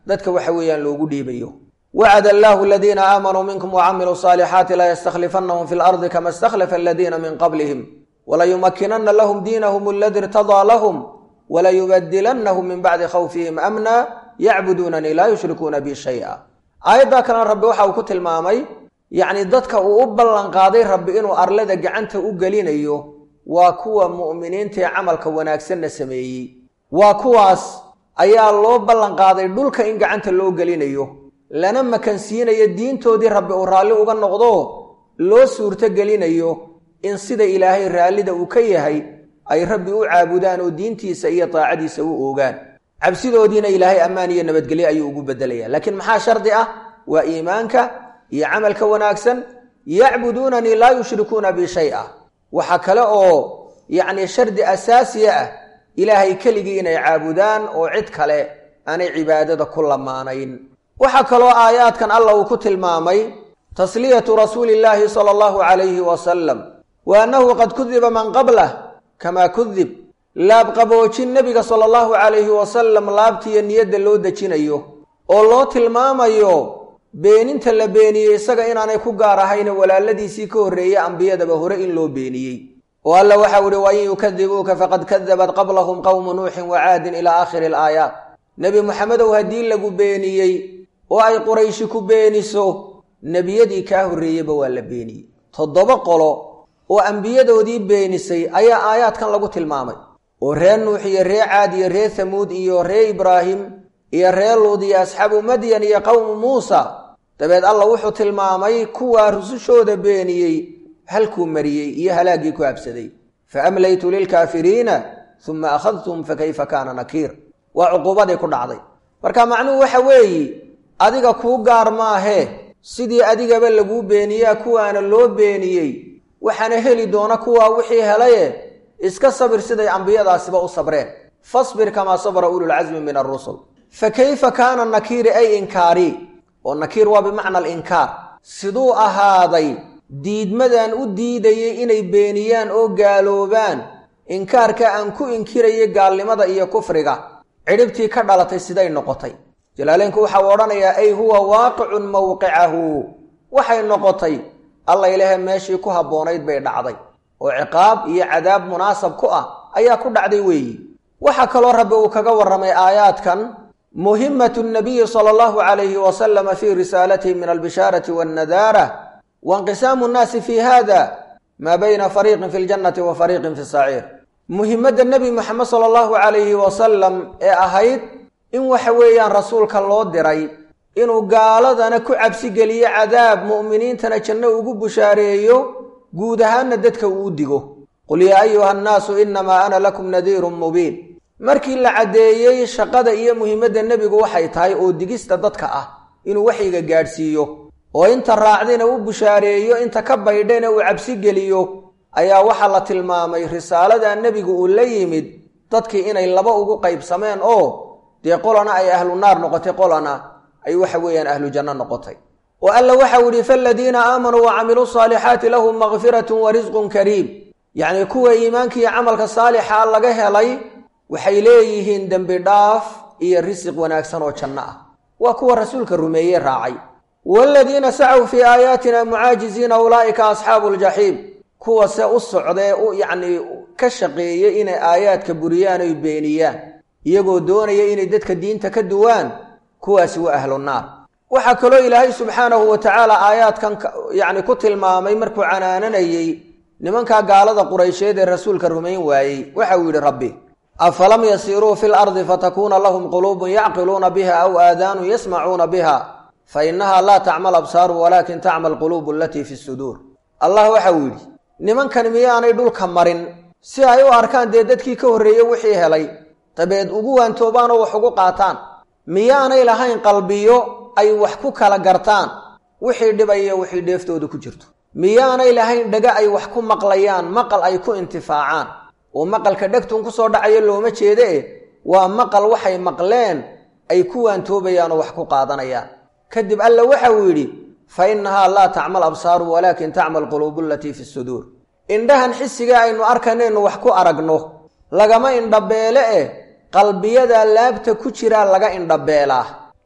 dadka waxa weeyaan loogu dhiibayo wacada allaahu aladiina aamanuu minkum wacamiluu saalixaati layastakhlifannahum fi lardi kama istakhlafa aladiina min qablihim walayumakinana lahum diinahum aladi irtadaa lahum walayubadilannahum min bacdi khawfihim amna yacbuduunanii laa yushrikuuna bi shaya aayaddaa kalena rabbi waxa uu ku tilmaamay yacni dadka uu u ballanqaaday rabbi inuu arlada gacanta u gelinayo waa kuwa mu'miniintaee camalka wanaagsanna sameeyey waa kuwaas ayaa loo ballanqaaday dhulka in gacanta loo gelinayo lana makansiinayo diintoodii rabbi uu raalli uga noqdo loo suurto gelinayo in sida ilaahay raallida uu ka yahay ay rabbi u caabudaan oo diintiisa iyo daacadiisa u oogaan cabsidoodiina ilaahay ammaan iyo nabadgelyo ayuu ugu bedelaya laakiin maxaa shardi ah waa iimaanka iyo camalka wanaagsan yacbuduunanii laa yushrikuuna bi shay-a waxaa kale oo yacni shardi asaasiya ah ilaahay keligii inay caabudaan oo cid kale aanay cibaadada ku lamaanayn waxaa kaloo aayaadkan alla uu ku tilmaamay tasliyatu rasuuli illaahi sala allahu calayhi wasalam wa annahu qad kudiba man qablah kamaa kudib laabqaboojin nebiga sala allahu calayhi wasalam laabtiiyo niyadda loo dejinayo oo loo tilmaamayo beeninta la beeniyey isaga inaanay ku gaar ahayne walaaladiisii ka horreeyey ambiyadaba hore in loo beeniyey oo alla waxau ihi wain yukadibuuka faqad kadabat qablahum qowmu nuuxin wa caadin ilaa aakhiri alaayaat nebi moxamedow haddii lagu beeniyey oo ay qurayshi ku beeniso nebiyadii kaa horreeyeyba waa la beeniyey toddoba qolo oo ambiyadoodii beenisay ayaa aayaadkan lagu tilmaamay oo reer nuux iyo ree caad iyo ree hamuud iyo ree ibraahim iyo ree luud iyo asxaabu madyan iyo qowmu muusa dabeed alla wuxuu tilmaamay kuwaa rusushooda beeniyey halkuu mariyey iyo halaaggii ku habsaday fa amlaytu lilkaafiriina uma akhadtum fa kayfa kaana nakiir waa cuquubadii ku dhacday marka macnuhu waxa weeye adiga kuu gaar maahee sidii adigaba laguu beeniyaa kuwaana loo beeniyey waxaana heli doona kuwaa wixii helaye iska sabir siday ambiyadaasiba u sabreen fasbir kamaa sabra ululcasmi min arusul fa kayfa kaana nakiiri ay inkaari oo nakiir waa bimacna alinkaar siduu ahaaday diidmadan u diidayay inay beeniyaan oo gaaloobaan inkaarka aan ku inkirayay gaalnimada iyo kufriga cidhibtii ka dhalatay siday noqotay jalaaleynku waxau odhanayaa ay huwa waaqicun mawqicahu waxay noqotay alla ilaahe meeshii ku habboonayd bay dhacday oo ciqaab iyo cadaab munaasab ku ah ayaa ku dhacday weeyi waxaa kaloo rabbi uu kaga warramay aayaadkan muhimatu nabiyi sala allahu calayhi wasalama fii risaalatihi min albishaarati wannadaara wainqisaamu nnaasi fii hada maa bayna fariiqin fi ljannati wa fariiqin fi saciir muhimadda nebi moxamed sala allahu calayhi wasalam ee ahayd in waxa weeyaan rasuulka loo diray inuu gaaladana ku cabsigeliyo cadaab mu'miniintana janno ugu bushaareeyo guud ahaanna dadka uu digo qul yaa ayuha annaasu innamaa ana lakum nadiirun mubiin markii la caddeeyey shaqada iyo muhiimadda nebigu waxay tahay oo digista dadka ah inuu waxyiga gaadhsiiyo oo inta raacdina u bushaareeyo inta ka baydhana uu cabsigeliyo ayaa waxaa la tilmaamay risaalada nebigu uu la yimid dadkii inay laba ugu qaybsameen oo dee qolana ay ahlu naar noqotay qolana ay waxa weeyaan ahlu janno noqotay oo alla waxau yidhi faaladiina aamanuu wa camiluu saalixaati lahum makfiratun wa risqun kariim yacnii kuwa iimaanka iyo camalka saalixa laga helay waxay leeyihiin dembi dhaaf iyo risiq wanaagsan oo janno ah waa kuwa rasuulka rumeeye raacay waaladiina sacow fii aayaatina mucaajiziina ulaa'ika asxaabu ljaxiim kuwa se u socdee u yacnii ka shaqeeyey inay aayaadka buriyaan oy beeniyaan iyagoo doonaya inay dadka diinta ka duwaan kuwaasi waa ahlu naar waxaa kaloo ilaahay subxaanahu wa tacaala aayaadkan yacni ku tilmaamay markuu canaananayey nimankaa gaalada quraysheed ee rasuulka rumayn waayey waxa uu yidhi rabbi afalam yasiiruu fi lardi fatakuuna lahum quluubun yacqiluuna biha aw aadaanun yasmacuuna biha fa innaha laa tacmal absaaru walaakin tacmal quluubu alatii fi suduur allah waxau yidhi nimankan miyaanay dhulka marin si ay u arkaan dee dadkii ka horreeyey wixii helay dabeed ugu waantoobaanoo wax ugu qaataan miyaanay lahayn qalbiyo ay wax ku kala gartaan wixii dhibaya wixii dheeftooda ku jirto miyaanay lahayn dhaga ay wax ku maqlayaan maqal ay ku intifaacaan oo maqalka dhegtun ku soo dhacayo looma jeede e waa maqal waxay maqleen ay ku waantoobayaan oo wax ku qaadanayaan kadib alla waxa uu yidhi fa innahaa laa tacmal absaaru walaakin tacmal quluubu alatii fi suduur indhahan xisiga aynu arkanaynu wax ku aragno lagama indhabeele eh qalbiyada laabta ku jiraa laga indhabeelaa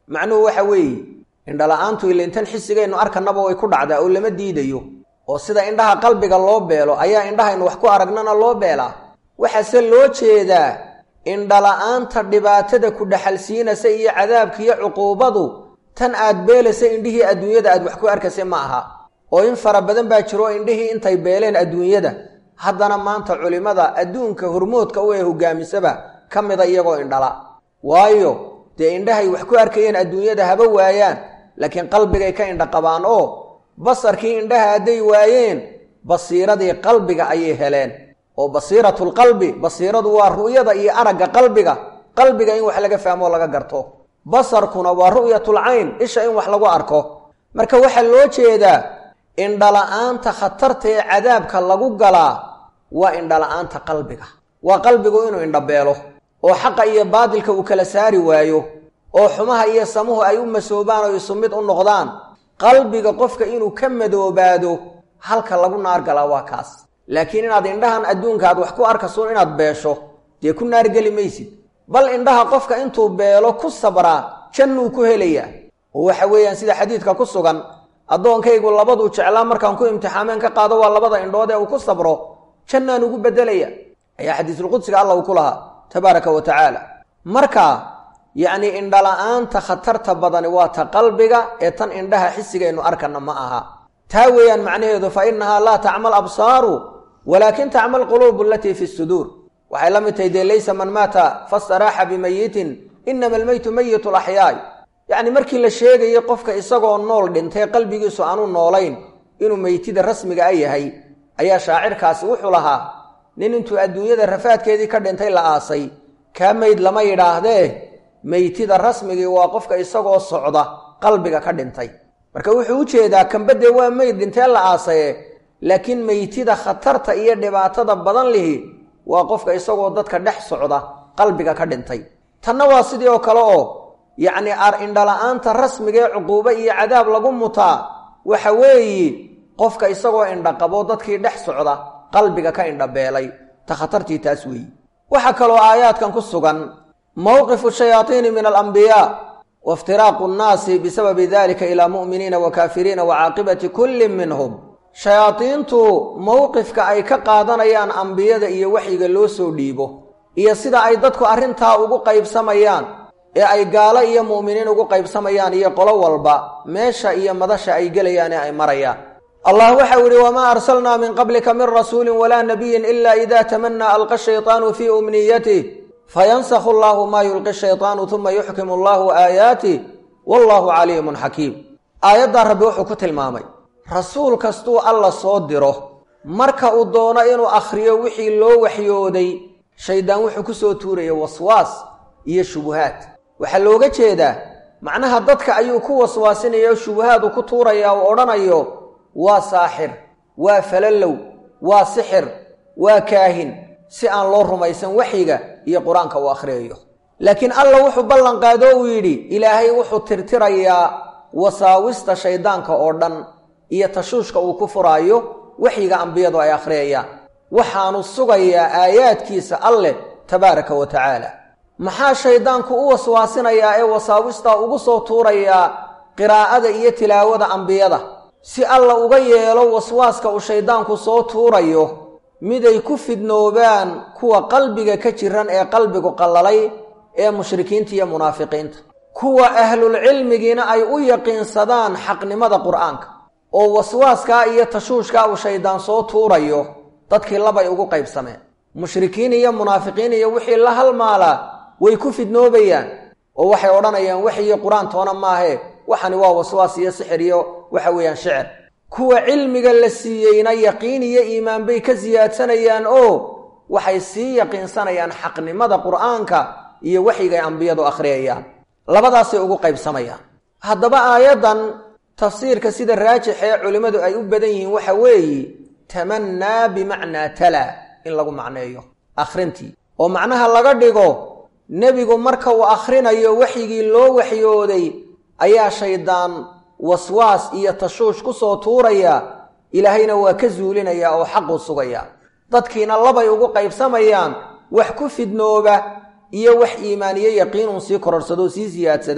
macnuhu waxa weeye indhala-aantu ilintan xisigaynu arkanaba way ku dhacdaa oo lama diidayo oo sida indhaha qalbiga loo beelo ayaa indhahaynu wax ku aragnana loo beelaa waxaase loo jeedaa indhala-aanta dhibaatada ku dhaxalsiinaysa iyo cadaabka iyo cuquubadu tan aad beelaysa indhihii adduunyada aad wax ku arkaysa ma aha oo in fara badan baa jiro indhihii intay beeleen adduunyada haddana maanta culimmada adduunka hormoodka u ee hogaamisaba ka mida iyagoo indhala waayo dee indhahay wax ku arkayeen adduunyada haba waayaan laakiin qalbigay ka indha qabaan oo basarkii indhaha hadday waayeen basiiradii qalbiga ayay heleen oo basiiratulqalbi basiiradu waa ru'yada iyo aragga qalbiga qalbiga in wax laga fahmo o laga garto basarkuna waa ru'yatul cayn isha in wax lagu arko marka waxaa loo jeedaa indhala-aanta khatarta ee cadaabka lagu galaa waa indhala-aanta qalbiga waa qalbigu inuu indhabeelo oo xaqa iyo baadilka uu kala saari waayo oo xumaha iyo samuhu ay u masoobaan oo isu mid u noqdaan qalbiga qofka inuu ka madoobaado halka lagu naar galaa waa kaas laakiin inaad indhahan adduunka aad wax ku arkasuun inaad beesho dee ku naargeli maysid bal indhaha qofka intuu beelo ku sabraa jannuu ku helayaa oo waxa weeyaan sida xadiidka ku sugan addoonkaygu labaduu jeclaa markaan ku imtixaameen ka qaado waa labada indhood ee uu ku sabro jannaan ugu beddelaya ayaa xadiisulqudsiga alla uu ku lahaa tabaaraka wa tacaala marka yacnii indhala-aanta khatarta badani waa ta qalbiga ee tan indhaha xisigaynu arkana ma aha taa weeyaan macnaheedu fa innahaa laa tacmal absaaru walaakin tacmal quluubu alatii fi suduur waxay la mid tahay dee laysa man maata fastaraaxa bimayitin inama almeytu mayitu laxyaay yacni markii la sheegayay qofka isagoo nool dhintay qalbigiisu aanu noolayn inuu meytida rasmiga a yahay ayaa shaacirkaasi wuxuu lahaa nin intuu adduunyada rafaadkeedii ka dhintay la aasay kaa meyd lama yidhaahdee meytida rasmigii waa qofka isagoo socda qalbiga ka dhintay marka wuxuu u jeedaa kambadee waa meyd dhintee la aasaye laakiin meytida khatarta iyo dhibaatada badan lihi waa qofka isagoo dadka dhex socda qalbiga ka dhintay tanna waa sidii oo kale oo yacni ar indhala-aanta rasmiga ee cuquubo iyo cadaab lagu mutaa waxa weeye qofka isagoo indhaqabo dadkii dhex socda qalbiga ka indhabeelay ta khatartii taas weeyi waxaa kaloo aayaadkan ku sugan mowqifu shayaaiini min alambiyaa waftiraaqu nnaasi bisababi dalika ilaa mu'miniina wa kaafiriina wa caaqibati kullin minhum shayaadiintu mowqifka ay ka qaadanayaan ambiyada iyo waxyiga loo soo dhiibo iyo sida ay dadku arrintaa ugu qaybsamayaan ee ay gaalo iyo mu'miniin ugu qaybsamayaan iyo qolo walba meesha iyo madasha ay gelayaan ee ay marayaan allah waxau yidhi wamaa arsalnaa min qablika min rasuulin walaa nabiyin ila ida tamanaa alqa shayطaanu fii umniyatih fayansakhu allahu maa yulqi shayطaanu uma yuxkimu allahu aayaatih wallahu caliimun xakiim aayaddaa rabbi wuxuu ku tilmaamay rasuul kastuu alla soo diro marka uu doono inuu akhriyo wixii loo waxyooday shaydaan wuxuu ku soo tuuraya waswaas iyo shubuhaad waxaa looga jeedaa macnaha dadka ayuu ku waswaasinaya oo shubuhaad uu ku tuuraya uu odhanayo waa saaxir waa falallow waa sixir waa kaahin si aan loo rumaysan waxyiga iyo qur-aanka uu akhriyayo laakiin alla wuxuu ballan qaado uu yidhi ilaahay wuxuu tirtirayaa wasaawista shayddaanka oo dhan iyo tashuushka uu ku furaayo waxyiga ambiyadu ay akhriyayaan waxaanu sugayaa aayaadkiisa alleh tabaaraka wa tacaala maxaa shayddaanku u waswaasinayaa ee wasaawistaa ugu soo tuurayaa qiraa'ada iyo tilaawada ambiyada si alla uga yeelo waswaaska uu shayddaanku soo tuurayo miday ku fidnoobaan kuwa qalbiga ka jiran ee qalbigu qallalay ee mushrikiinta iyo munaafiqiinta kuwa ahlulcilmigiina ay u yaqiinsadaan xaqnimada qur'aanka oo waswaaskaa iyo tashuushkaa uu shayddaan soo tuurayo dadkii labay ugu qaybsameen mushrikiin iyo munaafiqiin iyo wixii la halmaalaa way ku fidnoobayaan oo waxay odhanayaan waxyiyo qur-aan toona maahe waxani waa waswaas iyo sixir iyo waxa weeyaan shicir kuwa cilmiga la siiyeyna yaqiin iyo iimaan bay ka siyaadsanayaan oo waxay sii yaqiinsanayaan xaqnimada qur'aanka iyo waxyigay ambiyadu akhriyayaan labadaasay ugu qaybsamayaan haddaba aayaddan tafsiirka sida raajix ee culimmadu ay u badan yihiin waxa weeye tamannaa bimacnaa talaa in lagu macneeyo akhrintii oo macnaha laga dhigo nebigu marka uu akhrinayo waxyigii loo waxyooday ayaa shaydaan waswaas iyo tashuush ku soo tuuraya ilaahayna waa ka zuulinaya oo xaquu sugaya dadkiina labay ugu qaybsamayaan wax ku fidnooba iyo wax iimaaniyo yaqiinun sii kororsadoo sii siyaadsada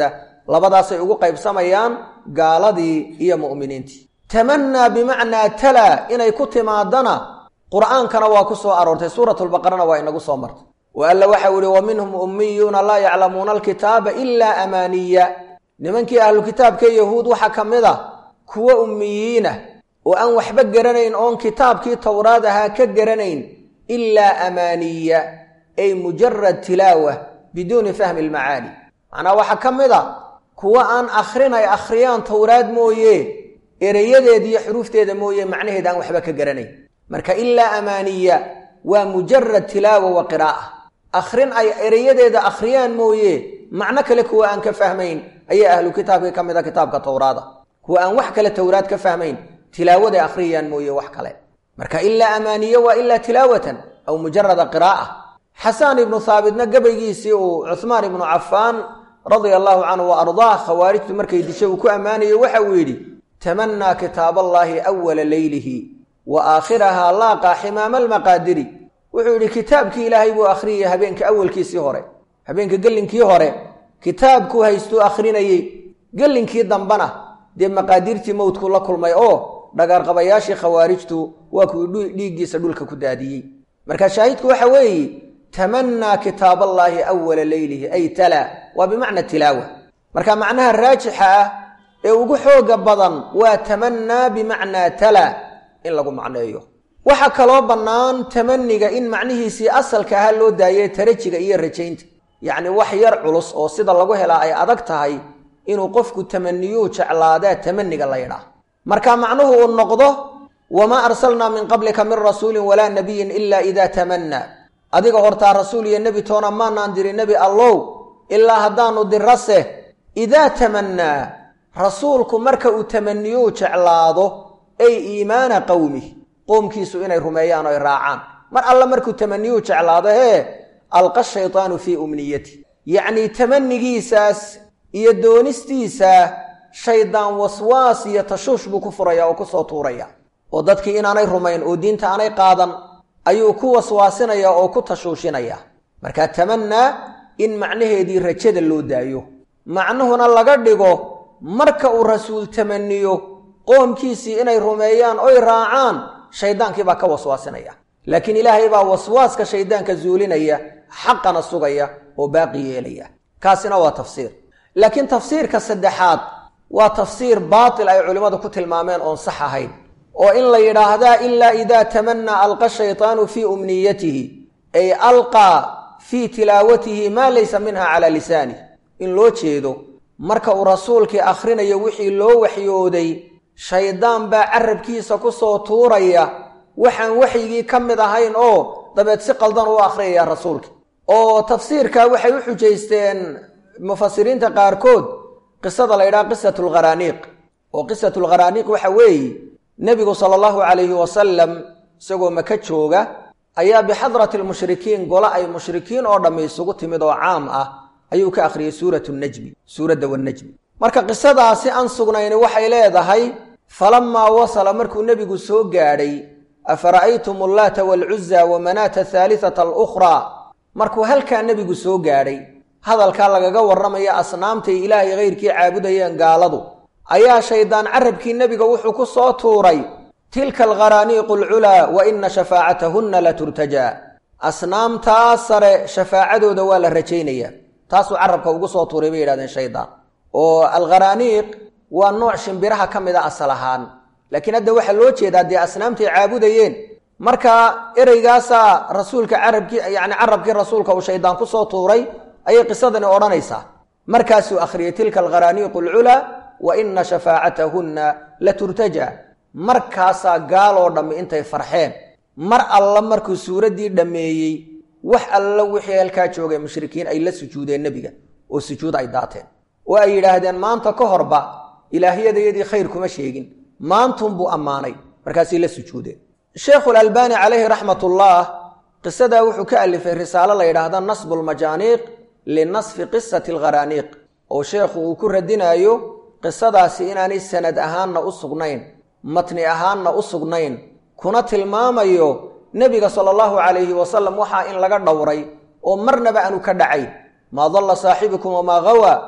labadaasay ugu qaybsamayaan gaaladii iyo mu'miniintii tamannaa bimacnaa talaa inay ku timaadana qur'aankana waa ku soo aroortay suuratulbaqarana waa inagu soo martay wa alla waxau ihi wa minhum ummiyuuna laa yaclamuuna alkitaaba ilaa amaaniya nimankii ahlu kitaabkee yahuud waxaa ka mid a kuwa ummiyiinah oo aan waxba garanayn oon kitaabkii towraad ahaa ka garanayn ilaa amaaniya ay mujarad tilaawa biduuni fahmi almacaani macnaa waxaa ka mid a kuwa aan akhrin ay akhriyaan towraad mooye ereyadeeda iyo xuruufteeda mooye macnaheed aan waxba ka garanayn marka ilaa amaaniya waa mujarad tilaawa wa qiraa'a akhrin ay ereyadeeda akhriyaan mooye macno kale kuwa aan ka fahmayn ayaa ahlu kitaabkii ka mid a kitaabka towraada kuwa aan wax kale towraad ka fahmayn tilaawaday akhriyayaan mooye wax kale marka ilaa amaaniya waa ilaa tilaawatan aw mujarada qiraa'a xasaan ibnu haabitna gabaygiisii uu cuhmaan ibnu cafaan radia allaahu canhu wa ardaah khawaarijtu markay dishay uu ku ammaanayay waxa uu yidhi tamannaa kitaaballaahi awala leylihi wa aakhirahaa laaqaa ximaama almaqaadiri wuxuu yidhi kitaabkii ilaahay buu akhriyay habeenka awalkiisii hore habeenka gellinkii hore kitaabkuu haystuu akhrinayey gellinkii dambana dee maqaadirtii mowdku la kulmay oo dhagaarqabayaashii khawaarijtu waa kuwii dhiiggiisa dhulka ku daadiyey marka shaahidku waxa weeye tamannaa kitaaballaahi awala leylihi ay tala waa bimacna tilaawa marka macnaha raajixa ah ee ugu xooga badan waa tamannaa bimacnaa tala in lagu macneeyo waxaa kaloo bannaan tamaniga in macnihiisii asalka ahaa loo daayay tarajiga iyo rajaynta yacni wax yar culus oo sida lagu helaa ay adag tahay inuu qofku tamaniyuu jeclaadaa tamaniga la ydhaah marka macnuhu uu noqdo wamaa arsalnaa min qablika min rasuulin walaa nabiyin ilaa idaa tamannaa adiga hortaa rasuul iyo nebi toona maanaan diri nebi allow ilaa haddaanu dirase idaa tamannaa rasuulku marka uu tamaniyuu jeclaado ay iimaana qowmih qoomkiisu inay rumeeyaan o ay raacaan mar alle markuu tamaniyuu jeclaado hee alqa shaytaanu fii umniyati yacnii tamanigiisaas iyo doonistiisa shaydaan waswaas iyo tashuush buu ku furaya oo kusoo tuuraya oo dadkii inaanay rumayn oo diinta aanay qaadan ayuu ku waswaasinaya oo ku tashuushinaya marka tamannaa in macnaheedii rajada loo daayo macnuhuna laga dhigo marka uu rasuul tamaniyo qoomkiisii inay rumeeyaan oy raacaan shaydaankii baa ka waswaasinaya laakiin ilaahay baa waswaaska shaydaanka zuulinaya xaqana sugaya oo baaqi yeelaya kaasina waa tafsiir laakiin tafsiirka saddexaad waa tafsiir baatil ay culimmadu ku tilmaameen oon sax ahayn oo in la yidhaahdaa ilaa idaa tamannaa alqa shaytaanu fii umniyatihi ay alqaa fii tilaawatihi maa laysa minha calaa lisanih in loo jeedo marka uu rasuulkii akhrinayo wixii loo waxyooday shaydaan baa carabkiisa ku soo tuuraya waxaan waxyigii ka mid ahayn oo dabeed si qaldan u akhriyaya rasuulka oo tafsiirka waxay u xujaysteen mufasiriinta qaarkood qisada la ydhaha qisatu lkharaaniiq oo qisatu lkharaaniiq waxa weeye nebigu sala allahu calayhi wasalam isagoo maka jooga ayaa bixadrati lmushrikiin gole ay mushrikiin oo dhammi isugu timid oo caam ah ayuu ka akhriyey suuratu najmi suuradda wanajmi marka qisadaasi aan sugnayni waxay leedahay falamaa wasala markuu nebigu soo gaadhay afara'aytum allaata waalcuza wa manaata athaalithata alukhraa markuu halkaa nebigu soo gaadhay hadalkaa lagaga warramaya asnaamtay ilaahay hayrkii caabudayeen gaaladu ayaa shaydaan carabkii nebiga wuxuu ku soo tuuray tilka alkharaaniiqu alculaa wa ina shafaacatahunna la turtajaa asnaamtaas sare shafaacadooda waa la rajaynayaa taasuu carabka ugu soo tuuray bay yidhahdeen shaydaan oo alkharaaniiq waa nooc shimbiraha ka mid a asal ahaan laakiin hadda waxaa loo jeedaa dee asnaamtay caabudayeen marka ereygaasaa rasuulka carabkii yacni carabkii rasuulka uu shaydaan ku soo tuuray ayay qisadani odhanaysaa markaasuu akhriyey tilka alkharaaniiqu alculaa wa ina shafaacatahunna la turtajaa markaasaa gaaloo dhammi intay farxeen mar alla markuu suuraddii dhammeeyey wax alla wixii halkaa joogay mushrikiin ay la sujuudeen nebiga oo sujuud ay daateen oo ay yidhaahdeen maanta ka horba ilaahyadayadii khayr kuma sheegin maantunbuu ammaanay markaasay la sujuudeen sheekhulalbaani calayhi raxmatullaah qisadaa wuxuu ka alifay risaalo la yidhaahda nasbu lmajaaniiq linasfi qisati alkharaaniiq oo sheekhu uu ku radinaayo qisadaasi inaanay sanad ahaanna u sugnayn matni ahaanna u sugnayn kuna tilmaamayo nebiga sala allahu calayhi wasalam waxaa in laga dhowray oo marnaba aanu ka dhacayn maa dalla saaxibukum wamaa gawaa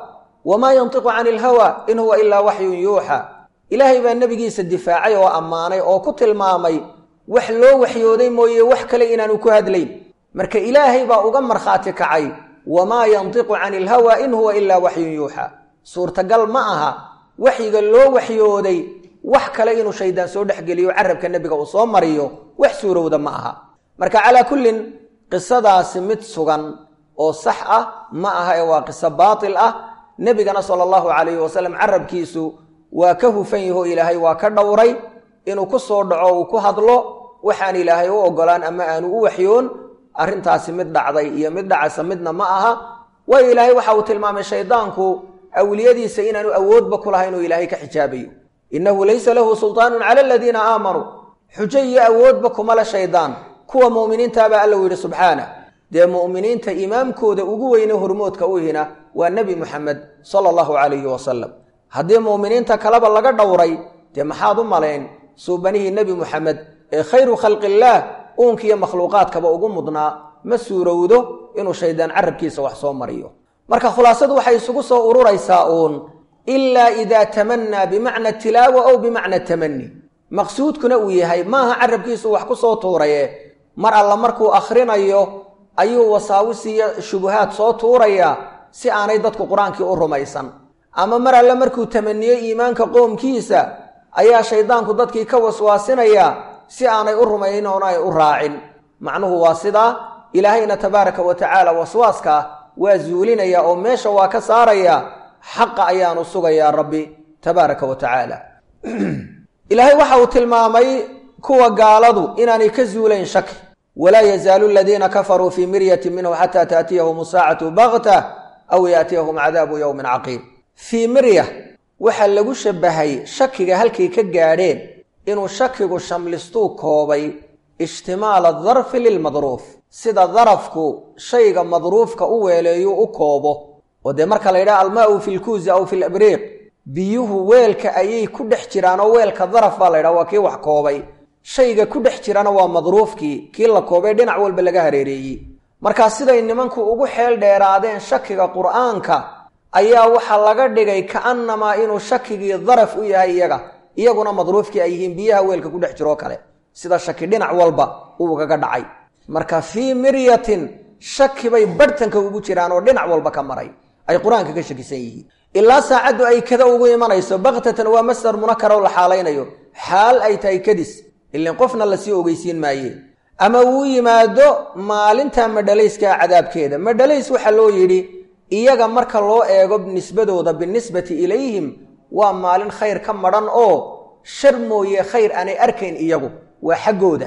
wamaa yantiqu cani ilhawa in huwa ilaa waxyun yuuxa ilaahay baa nebigiisa difaacay oo ammaanay oo ku tilmaamay wax loo waxyooday mooye wax kale inaanu ku hadlayn marka ilaahay baa uga markhaati kacay wamaa yantiqu cani ilhawa in huwa ilaa waxyun yuuxa suurtagal ma aha waxyiga loo waxyooday wax kale inuu shaydaan soo dhexgeliyo carabka nebiga uu soo mariyo wax suurowda ma aha marka calaa kullin qisadaasi mid sugan oo sax ah ma aha ee waa qiso baatil ah nebigana sala allahu calayhi wasalam carabkiisu waa ka hufan yaho ilaahay waa ka dhowray inuu ku soo dhaco uu ku hadlo waxaan ilaahay u ogolaan ama aanu u waxyoon arrintaasi mid dhacday iyo mid dhacasa midna ma aha waayo ilaahay waxa uu tilmaamay shaydaanku awliyadiisa inaanu awoodba ku lahayn inuu ilaahay ka xijaabayo innahu laysa lahu sultaanun cala aladiina aamanuu xujo iyo awoodba kuma le shaydaan kuwa mu'miniintaabaa alla u yidhi subxaana dee mu'miniinta imaamkooda ugu weyne hormoodka u hina waa nebi muxamed sala allahu calayhi wasalam haddii mu'miniinta kaleba laga dhowray dee maxaad u malayn suubanihii nebi muxamed ee khayru khalqillaah uunkiiyo makhluuqaadkaba ugu mudnaa ma suurowdo inuu shaydaan carabkiisa wax soo mariyo marka khulaasadu waxay isugu soo ururaysaa uun ilaa idaa tamannaa bimacna tilaawa ow bimacna tamani maqsuudkuna uu yahay maaha carabkiisu wax ku soo tuuraye mar alla markuu akhrinayo ayuu wasaawisiyo shubuhaad soo tuurayaa si aanay dadku qur-aankii u rumaysan ama mar alle markuu tamaniyo iimaanka qoomkiisa ayaa shaydaanku dadkii ka waswaasinayaa si aanay u rumayn oona ay u raacin macnuhu waa sidaa ilaahayna tabaaraka wa tacaala waswaaska waa zuulinaya oo meesha waa ka saaraya xaqa ayaanu sugayaa rabbi tabaaraka wa tacaala ilaahay waxa uu tilmaamay kuwa gaaladu inaanay ka zuulayn shaki walaa yazaalu aladiina kafaruu fii miryatin minhu xataa taatiyahum saacatu bakta aw yaatiyahum cadaabu yowmin caqiib fii mirya waxaa lagu shabahay shakiga halkay ka gaadheen inuu shakigu shamlistuu koobay ishtimaala darfi lilmadruuf sida darafku shayga madruufka u weeleeyuu u koobo oo dee marka la yidhaha almaau fi lkuuzi aw fi labriiq biyuhu weelka ayay ku dhex jiraan oo weelka daraf baa la ydhaha waa kii wax koobay shayga ku dhex jirana waa madruufkii kii la koobay dhinac walba laga hareereeyey markaa siday nimanku ugu xeel dheeraadeen shakiga qur'aanka ayaa waxaa laga dhigay ka'annamaa inuu shakigii daraf u yahay iyaga iyaguna madruufkii ay yihiin biyaha weelka ku dhex jiroo kale sida shaki dhinac walba uu ugaga dhacay marka fii miryatin shaki bay barhtanka ugu jiraan oo dhinac walba ka maray ay qur-aanka ka shakisan yihiin ilaa saacaddu ay kada ugu imanayso baktatan waa masdar munakara oo la xaalaynayo xaal ay tahay kadis ilin qofna lasii ogeysiin maaye ama uu yimaado maalinta madhalayskaa cadaabkeeda madhalays waxaa loo yidhi iyaga marka loo eego nisbadooda binisbati ilayhim waa maalin khayr ka madhan oo shar mooye khayr aanay arkayn iyagu waa xaggooda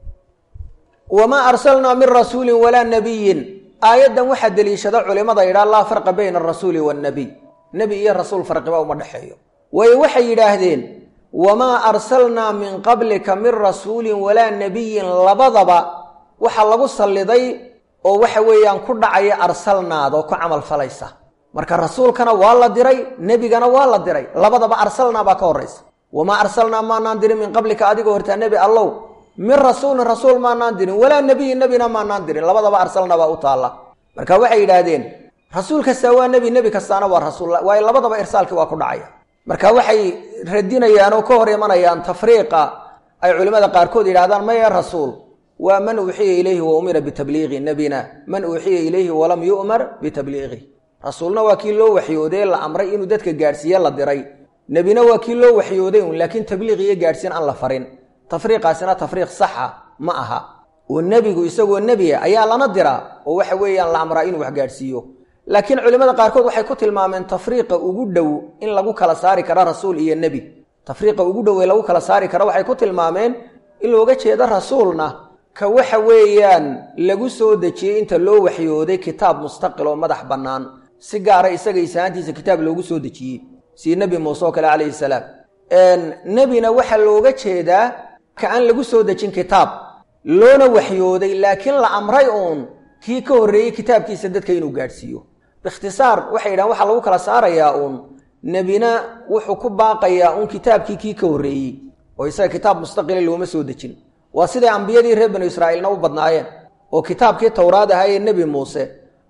wamaa arsalnaa min rasuulin walaa nabiyin aayaddan waxaa deliishada culimmada yidhaha laa farqa bayna arasuuli waannabiy nebi iyo rasuul farqiba uma dhexeeyo waayo waxay yidhaahdeen wamaa arsalnaa min qablika min rasuulin walaa nabiyin labadaba waxaa lagu salliday oo waxa weeyaan ku dhacaya arsalnaada oo ku camal falaysa marka rasuulkana waa la diray nebigana waa la diray labadaba arsalnaa baa ka horraysa wamaa arsalnaa maanaan dirin min qablika adigoo hortaa nebi allow min rasuulin rasuul maanaan dirin walaa nebiyin nebina maanaan dirin labadaba arsalna baa u taalla marka waxay yidhaahdeen rasuul kastaa waa nebi nebi kastaana waa rasuul waayo labadaba irsaalkii waa ku dhacaya marka waxay radinayaan oo ka hor imanayaan tafriiqa ay culimmada qaarkood yidhahdaan maya rasuul waa man uuxiya ilayhi wa umira bitabliiqi nebina man uuxiya ilayhi walam yu'mar bitabliiqi rasuulna waa kii loo waxyooday la amray inuu dadka gaadhsiiye la diray nebina waa kii loo waxyooday un laakiin tabliiq iyo gaadhsiin aan la farin tafriiqaasina tafriiq saxa ma aha oo nebigu isagoo nebiya ayaa lana diraa oo waxa weeyaan la amraa inuu wax gaadhsiiyo laakiin culimmada qaarkood waxay ku tilmaameen tafriiqa ugu dhow in lagu kala saari karo rasuul iyo nebi tafriiqa ugu dhow ee lagu kala saari karo waxay ku tilmaameen in looga jeedo rasuulna ka waxa weeyaan lagu soo dejiyey inta loo waxyooday kitaab mustaqil oo madax bannaan si gaara isaga isahaantiisa kitaab loogu soo dejiyey sii nebi muuse oo kale calayhi salaam nebina waxaa looga jeedaa ka aan lagu soo dejin kitaab loona waxyooday laakiin la amray uun kii ka horreeyey kitaabkiisa dadka inuu gaadhsiiyo biikhtisaar waxay yidhahan waxaa lagu kala saarayaa uun nebina wuxuu ku baaqayaa uun kitaabkii kii ka horreeyey oo isaga kitaab mustaqila looma soo dejin waa siday ambiyadii reer banu israa'iilna u badnaayeen oo kitaabkii towraad ahaa ee nebi muuse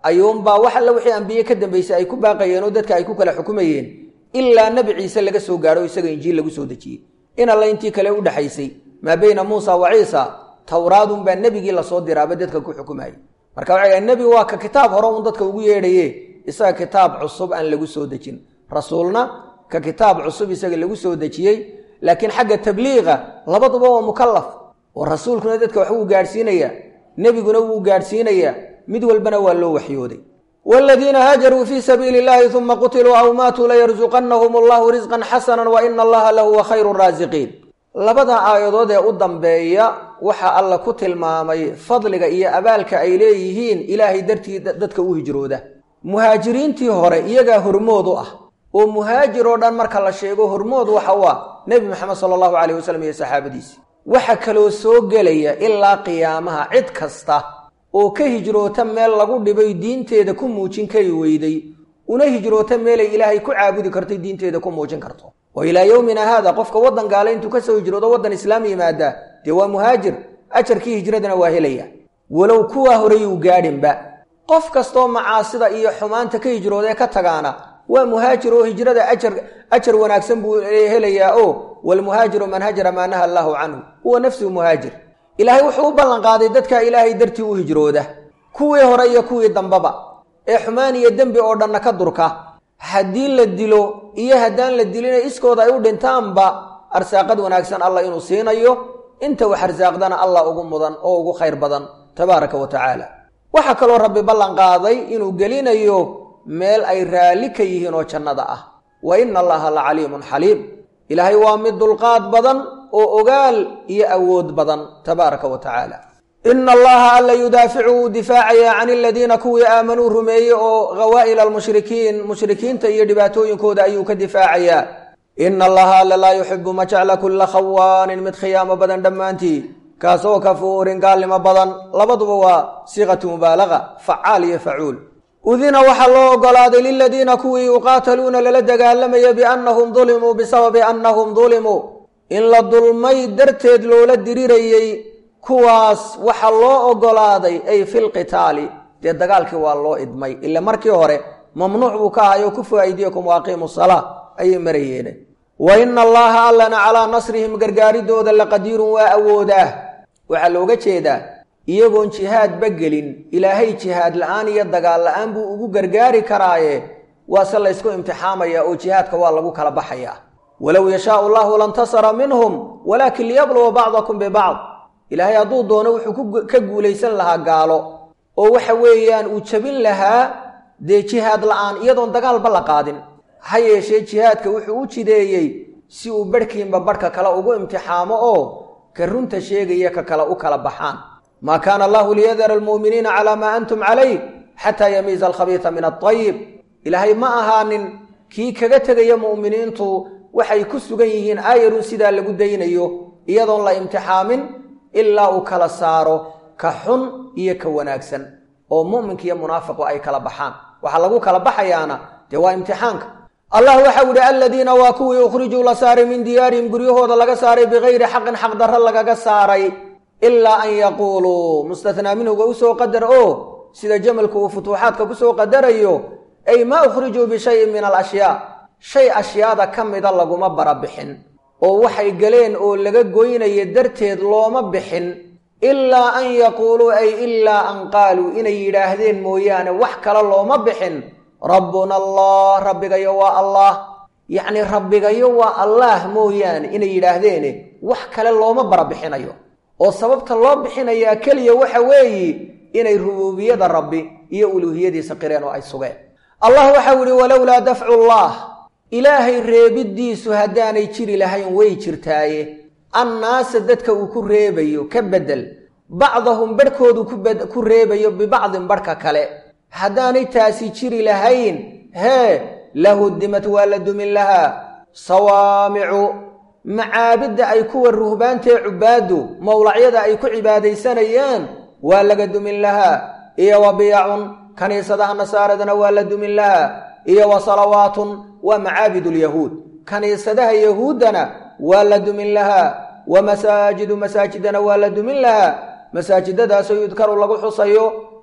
ayuunbaa wax alla wixii ambiye ka dambaysay ay ku baaqayeen oo dadka ay ku kala xukumayeen ilaa nebi ciise laga soo gaadho isaga injiil lagu soo dejiyey in alla intii kale u dhexaysay maa beyna muusa wa ciisa towraadunbaa nebigii lasoo diraaba dadka ku xukumayay marka waxay nebi waa ka kitaab hore un dadka ugu yeedhaye isaga kitaab cusub aan lagu soo dejin rasuulna ka kitaab cusub isaga lagu soo dejiyey laakiin xagga tabliiqa labaduba waa mukalaf oo rasuulkuna dadka wax wuu gaadhsiinayaa nebiguna wuu gaadhsiinayaa mid walbana waa loo waxyooday waaladiina haajaruu fii sabiili illahi uma qutiluu aw maatuu layarsuqannahum allahu risqan xasana wa ina allaha lahuwa khayru raasiqiin labada aayadood ee u dambeeya waxaa alla ku tilmaamay fadliga iyo abaalka ay leeyihiin ilaahay dartii dadka u hijrooda muhaajiriintii hore iyagaa hormood u ah oo muhaajir oo dhan marka la sheego hormood waxa u ah nebi maxamed sala allahu calayh wasalam iyo saxaabadiisi waxa kaloo soo gelaya ilaa qiyaamaha cid kasta oo ka hijroota meel lagu dhibay diinteeda ku muujin kari weyday una hijroota meelay ilaahay ku caabudi kartay diinteeda ku muujin karto oo ilaa yowmina haada qofka waddan gaale intuu ka soo hijroodo waddan islaam yimaadaa dee waa muhaajir ajarkii hijradana waa helaya walow kuwaa horeyuu gaadhinba qof kastoo macaasida iyo xumaanta ka hijroodee ka tagaana waa muhaajir oo hijrada ajar ajar wanaagsan buu helayaa oo walmuhaajiru man hajara maa naha allaahu canhu huwa nafsuhu muhaajir ilaahay wuxuu u ballanqaaday dadka ilaahay dartii u hijrooda kuwii hore iyo kuwii dambaba ee xumaan iyo dembi oo dhanna ka durka haddii la dilo iyo haddaan la dilina iskooda ay u dhintaanba arsaaqad wanaagsan allah inuu siinayo inta wax arsaaqdana allah ugu mudan oo ugu khayr badan tabaaraka wa tacaala waxaa kaloo rabbi ballan qaaday inuu gelinayo meel ay raalli ka yihiin oo jannada ah wa ina allaha la caliimun xaliim ilaahay waa mid dulqaad badan oo ogaal iyo awood badan tabaaraka wa tacaala ina allaha alla yudaaficu wuu difaacayaa can aladiina kuwii aamanuu rumeeyey oo ghawaa'il almushrikiin mushrikiinta iyo dhibaatooyinkooda ayuu ka difaacayaa ina allaha alla laa yuxibu ma jecla kulla khawaanin mid khiyaamo badan dhammaantii kaasoo kafuurin gaalnimo badan labaduba waa siiqatu mubaalaga facaal iyo facuul udina waxaa loo ogolaaday liladiina kuwii yuqaataluuna lala dagaalamaya biannahum dulimuu bisababi annahum dulimuu in la dulmay darteed loola dirirayey kuwaas waxaa loo ogolaaday ay filqitaali dee dagaalkii waa loo idmay ila markii hore mamnuuc buu ka ahayo kufu aydiyakum waaqiimu salaa ayay marayeene wa ina allaha allana calaa nasrihim gargaaridooda laqadiirun waa awoodaah waxaa looga jeedaa iyagoon jihaadba gelin ilaahay jihaad la-aan iyo dagaal la-aan buu ugu gargaari karaaye waase laysku imtixaamaya oo jihaadka waa lagu kala baxayaa walow yashaau allahu lantasara minhum walaakin liyabluwa bacdakum bibacd ilaahay hadduu doono wuxuu ka guulaysan lahaa gaalo oo waxa weeyaan uu jabin lahaa dee jihaad la-aan iyadoon dagaalba la qaadin ha yeeshee jihaadka wuxuu u jideeyey si uu barhkiinba barhka kale ugu imtixaamo oo ka runta sheegaya ka kale u kala baxaan maa kaana allahu liyadara almu'miniina calaa maa antum calayh xataa yamiiza alkhabiisa min aayib ilaahay ma ahaanin kii kaga tegaya mu'miniintu waxay ku sugan yihiin aayarun sidaa lagu daynayo iyadoon la imtixaamin ilaa uu kala saaro ka xun iyo ka wanaagsan oo mu'minka iyo munaafiqu ay kala baxaan waxaa lagu kala baxayaana dee waa imtixaanka allah waxau idhi aladiina waa kuwii ukhrijuu la saaray min diyaarihim guryahooda laga saaray bikayri xaqin xaqdarro lagaga saaray ilaa an yaquuluu mustathnaa minhuga usoo qadar oo sida jamalku uu futuuxaadka kusoo qadarayo ay maa ukhrijuu bishayin min alashyaa shay ashyaada ka mida laguma bara bixin oo waxay galeen oo laga goynaya darteed looma bixin ilaa an yaquuluu ay ilaa an qaaluu inay yidhaahdeen mooyaane wax kale looma bixin rabbuna allah rabbigayo waa allah yacni rabbigayo waa allaah mooyaane inay yidhaahdeene wax kale looma bara bixinayo oo sababta loo bixinayaa keliya waxa weeyi inay rubuubiyada rabbi iyo uluuhiyadiisa qireen oo ay sugeen allah waxau yihi walowlaa dafcu llah ilaahay reebiddiisu haddaanay jiri lahayn way jirtaaye annaasa dadka uu ku reebayo ka beddel bacdahum barhkoodu ku reebayo bibacdin barhka kale haddaanay taasi jiri lahayn hee lahudimad waa la dumin lahaa sawaamicu macaabidda ay kuwa ruhbaantee cubaaddu mowlacyada ay ku cibaadaysanayaan waa laga dumin lahaa iyo wa biyacun kaniisadaha nasaaradana waa la dumin lahaa iyo wa salawaatun waa macaabid lyahuud kaniisadaha yahuuddana waa la dumin lahaa wa masaajidu masaajidana waa la dumin lahaa masaajidadaasoo yudkaru lagu xusayo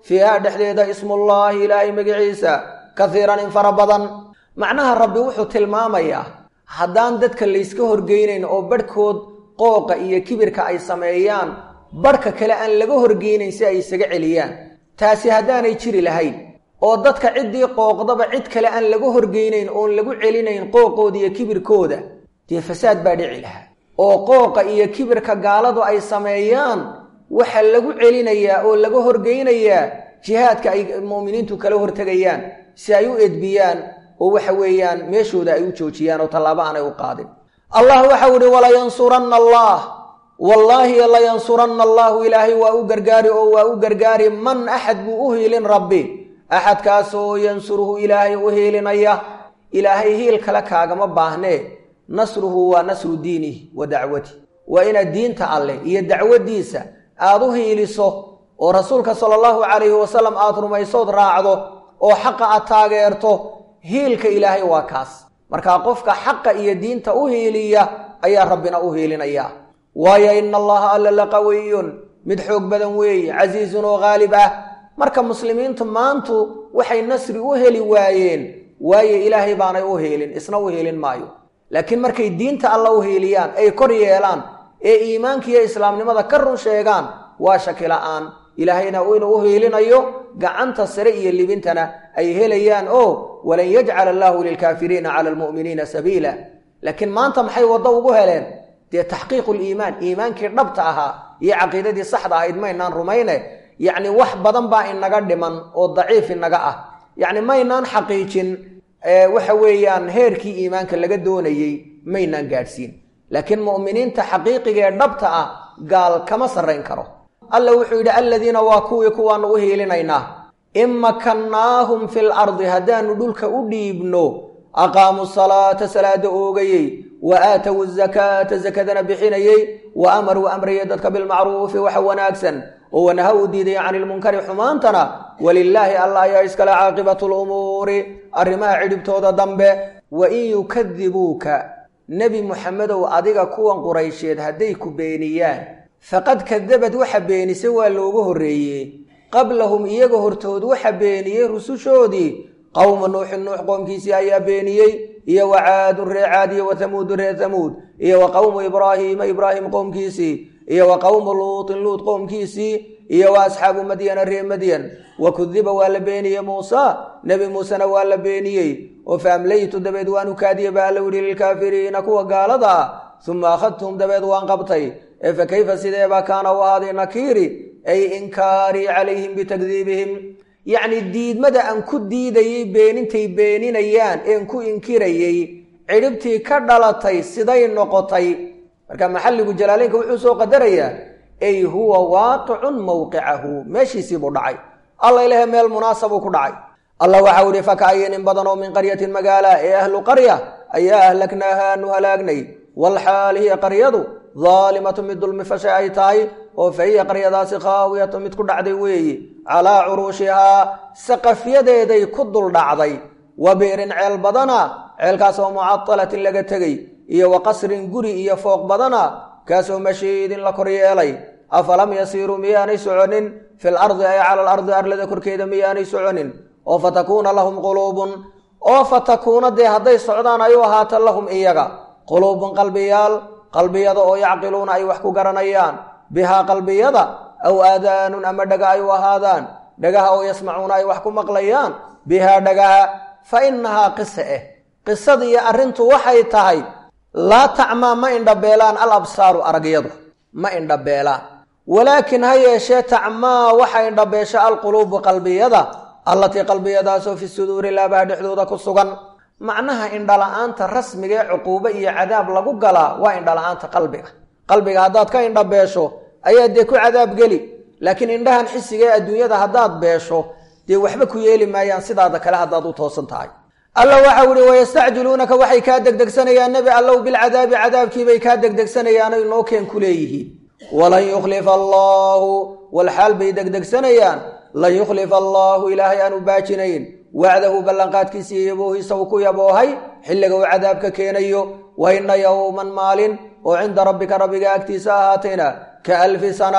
fiiha dhexdeeda ismullaahi ilaahay magiciisa kahiiran in fara badan macnaha rabbi wuxuu tilmaamayaa haddaan dadka layska horgeynayn oo badhkood qooqa iyo kibirka ay sameeyaan badhka kale aan laga horgeynayn si ay isaga celiyaan taasi haddaanay jiri lahayn oo dadka ciddii qooqdaba cid kale aan laga horgeynayn oon lagu celinayn qooqooda iyo kibirkooda dee fasaad baa dhici lahaa oo qooqa iyo kibirka gaaladu ay sameeyaan waxaa lagu celinayaa oo laga horgeynayaa jihaadka ay mu'miniintu kala hortegayaan si ay u edbiyaan oo waxa weeyaan meeshooda ay u joojiyaan oo tallaabo aanay u qaadin allah waxau ihi walayansuranna allah wallaahi layansuranna allaahu ilaahay waa u gargaari oo waa u gargaari man axad buu u hiilin rabbi axadkaasoo yansuruhu ilaahay u hiilinaya ilaahay hiil kale kaagama baahnee nasruhu waa nasru diinihi wa dacwati waa inaad diinta alleh iyo dacwaddiisa aad u hiiliso oo rasuulka sala allahu calayhi wasalam aad rumaysood raacdo oo xaqa aad taageerto hiilka ilaahay waa kaas markaa qofka xaqa iyo diinta u hiiliya ayaa rabbina u hiilinaya waayo ina allaha alla la qawiyun mid xoog badan weeye casiizun oo haalib ah marka muslimiintu maantu waxay nasri u heli waayeen waayo ilaahay baanay u hiilin isna u hiilin maayo laakiin markay diinta alla u hiiliyaan ay kor yeelaan ee iimaanka iyo islaamnimada ka run sheegaan waa shaki la'aan ilaahayna inuu u hiilinayo gacanta sare iyo libintana ay helayaan oo walan yajcala allaahu lilkaafiriina cala almu'miniina sabiila laakiin maanta maxay waddo ugu heleen dee taxqiiqu liimaan iimaankii dhabta ahaa iyo caqiidadii saxda ahayd maynaan rumayne yacni wax badan baa inaga dhiman oo daciif inaga ah yacni maynaan xaqiijin waxa weeyaan heerkii iimaanka laga doonayey maynaan gaadhsiin laakiin mu'miniinta xaqiiqiga ee dhabta ah gaal kama sarrayn karo alla wuxuu yidhi aladiina waa kuwii kuwaanu u hiilinaynaa in makannaahum fil ardi haddaanu dhulka u dhiibno aqaamuu salaata salaada oogayey wa aatow zakaata sakadana bixinayey wa amaruu amrayey dadka bilmacruufi waxa wanaagsan oo wanaha uu diiday cani ilmunkari xumaantana walilaahi alla ayaa iskale caaqibatu lumuuri arrimaha cidhibtooda dambe wa in yukadibuuka nebi muxamedow adiga kuwan quraysheed hadday ku beeniyaan faqad kadabad waxa beenisay waa loogu horreeyey qablahum iyaga hortood waxa beeniyey rusushoodii qowma nuuxin nuux qoomkiisii ayaa beeniyey iyo wa caadun ree caad iyo wa hamuudu ree hamuud iyo wa qowmu ibraahiima ibraahim qoomkiisii iyo wa qowmu luutin luut qoomkiisii iyo wa asxaabu madyana ree madyan wa kudiba waa la beeniyey muusa nebi muusena waa la beeniyey oo faamlaytu dabeed waanu kaadiye baa alla yidhi lilkaafiriina kuwa gaalada ah uma akhadtuhum dabeed waan qabtay ee fa kayfa sideebaa kaana u ahaaday nakiiri ay inkaarii calayhim bitakdiibihim yacni diidmada aan ku diidayey beenintay beeninayaan een ku inkirayey cidhibtii ka dhalatay siday noqotay marka maxalligu jalaaleynka wuxuu soo qadarayaa ay huwa waaqicun mowqicahu meeshiisiibuu dhacay alla ilahe meel munaasabuu ku dhacay allah waxau ihi fakaayin in badan oo min qaryatin magaala ee ahlu qarya ayaa ahlaknaaha aanu halaagnay walxaal hiya qaryadu daalimatu mid dulmi fashay ay tahay oo fa hiya qaryadaasi khaawiyatu mid ku dhacday weeyi calaa curuushihaa saqafyadeeday ku dul dhacday wa biirin ceel badana ceelkaas oo mucadalatin laga tegey iyo wa qasrin guri iyo fooq badana kaasoo mashiidin la kor yeelay afalam yasiiruu miyaanay soconin fil ardi ay cala alardi arlada korkeeda miyaanay soconin oo fatakuuna lahum quluubun oo fatakuuna dee hadday socdaan ay u ahaata lahum iyaga quluubun qalbiyaal qalbiyada oo yacqiluuna ay wax ku garanayaan bihaa qalbiyada aw aadaanun ama dhaga ay u ahaadaan dhagaha oo yasmacuuna ay wax ku maqlayaan bihaa dhagaha fa innahaa qise eh qisadiiyo arrintu waxay tahay laa tacmaa ma indhabeelaan al absaaru aragyadu ma indhabeelaan walaakin ha yeeshee tacmaa waxa indhabeesha alquluubu qalbiyada allatii qalbiyadaasoo fi suduuri laabaha dhexdooda ku sugan macnaha indhala-aanta rasmiga ee cuquubo iyo cadaab lagu galaa waa indhala-aanta qalbiga qalbiga haddaad ka indhabeesho ayaa dee ku cadaab geli laakiin indhahan xisiga ee adduunyada haddaad beesho dee waxba ku yeeli maayaan sidaada kale haddaad u toosan tahay alla waxau ihi wayastacjiluunaka waxay kaa degdegsanayaan nebi allow bilcadaabi cadaabkiibay kaa degdegsanayaanay noo keen ku leeyihiin walan yukhlifa allaahu walxaal bay degdegsanayaan lan yukhlifa allaahu ilaahay aanu baajinayn wacdahu ballanqaadkiisa iyo yaboohiisa uu ku yaboohay xilliga uu cadaabka keenayo wa inna yowman maalin oo cinda rabbika rabbiga agtiisa ahaatayna ka alfi sana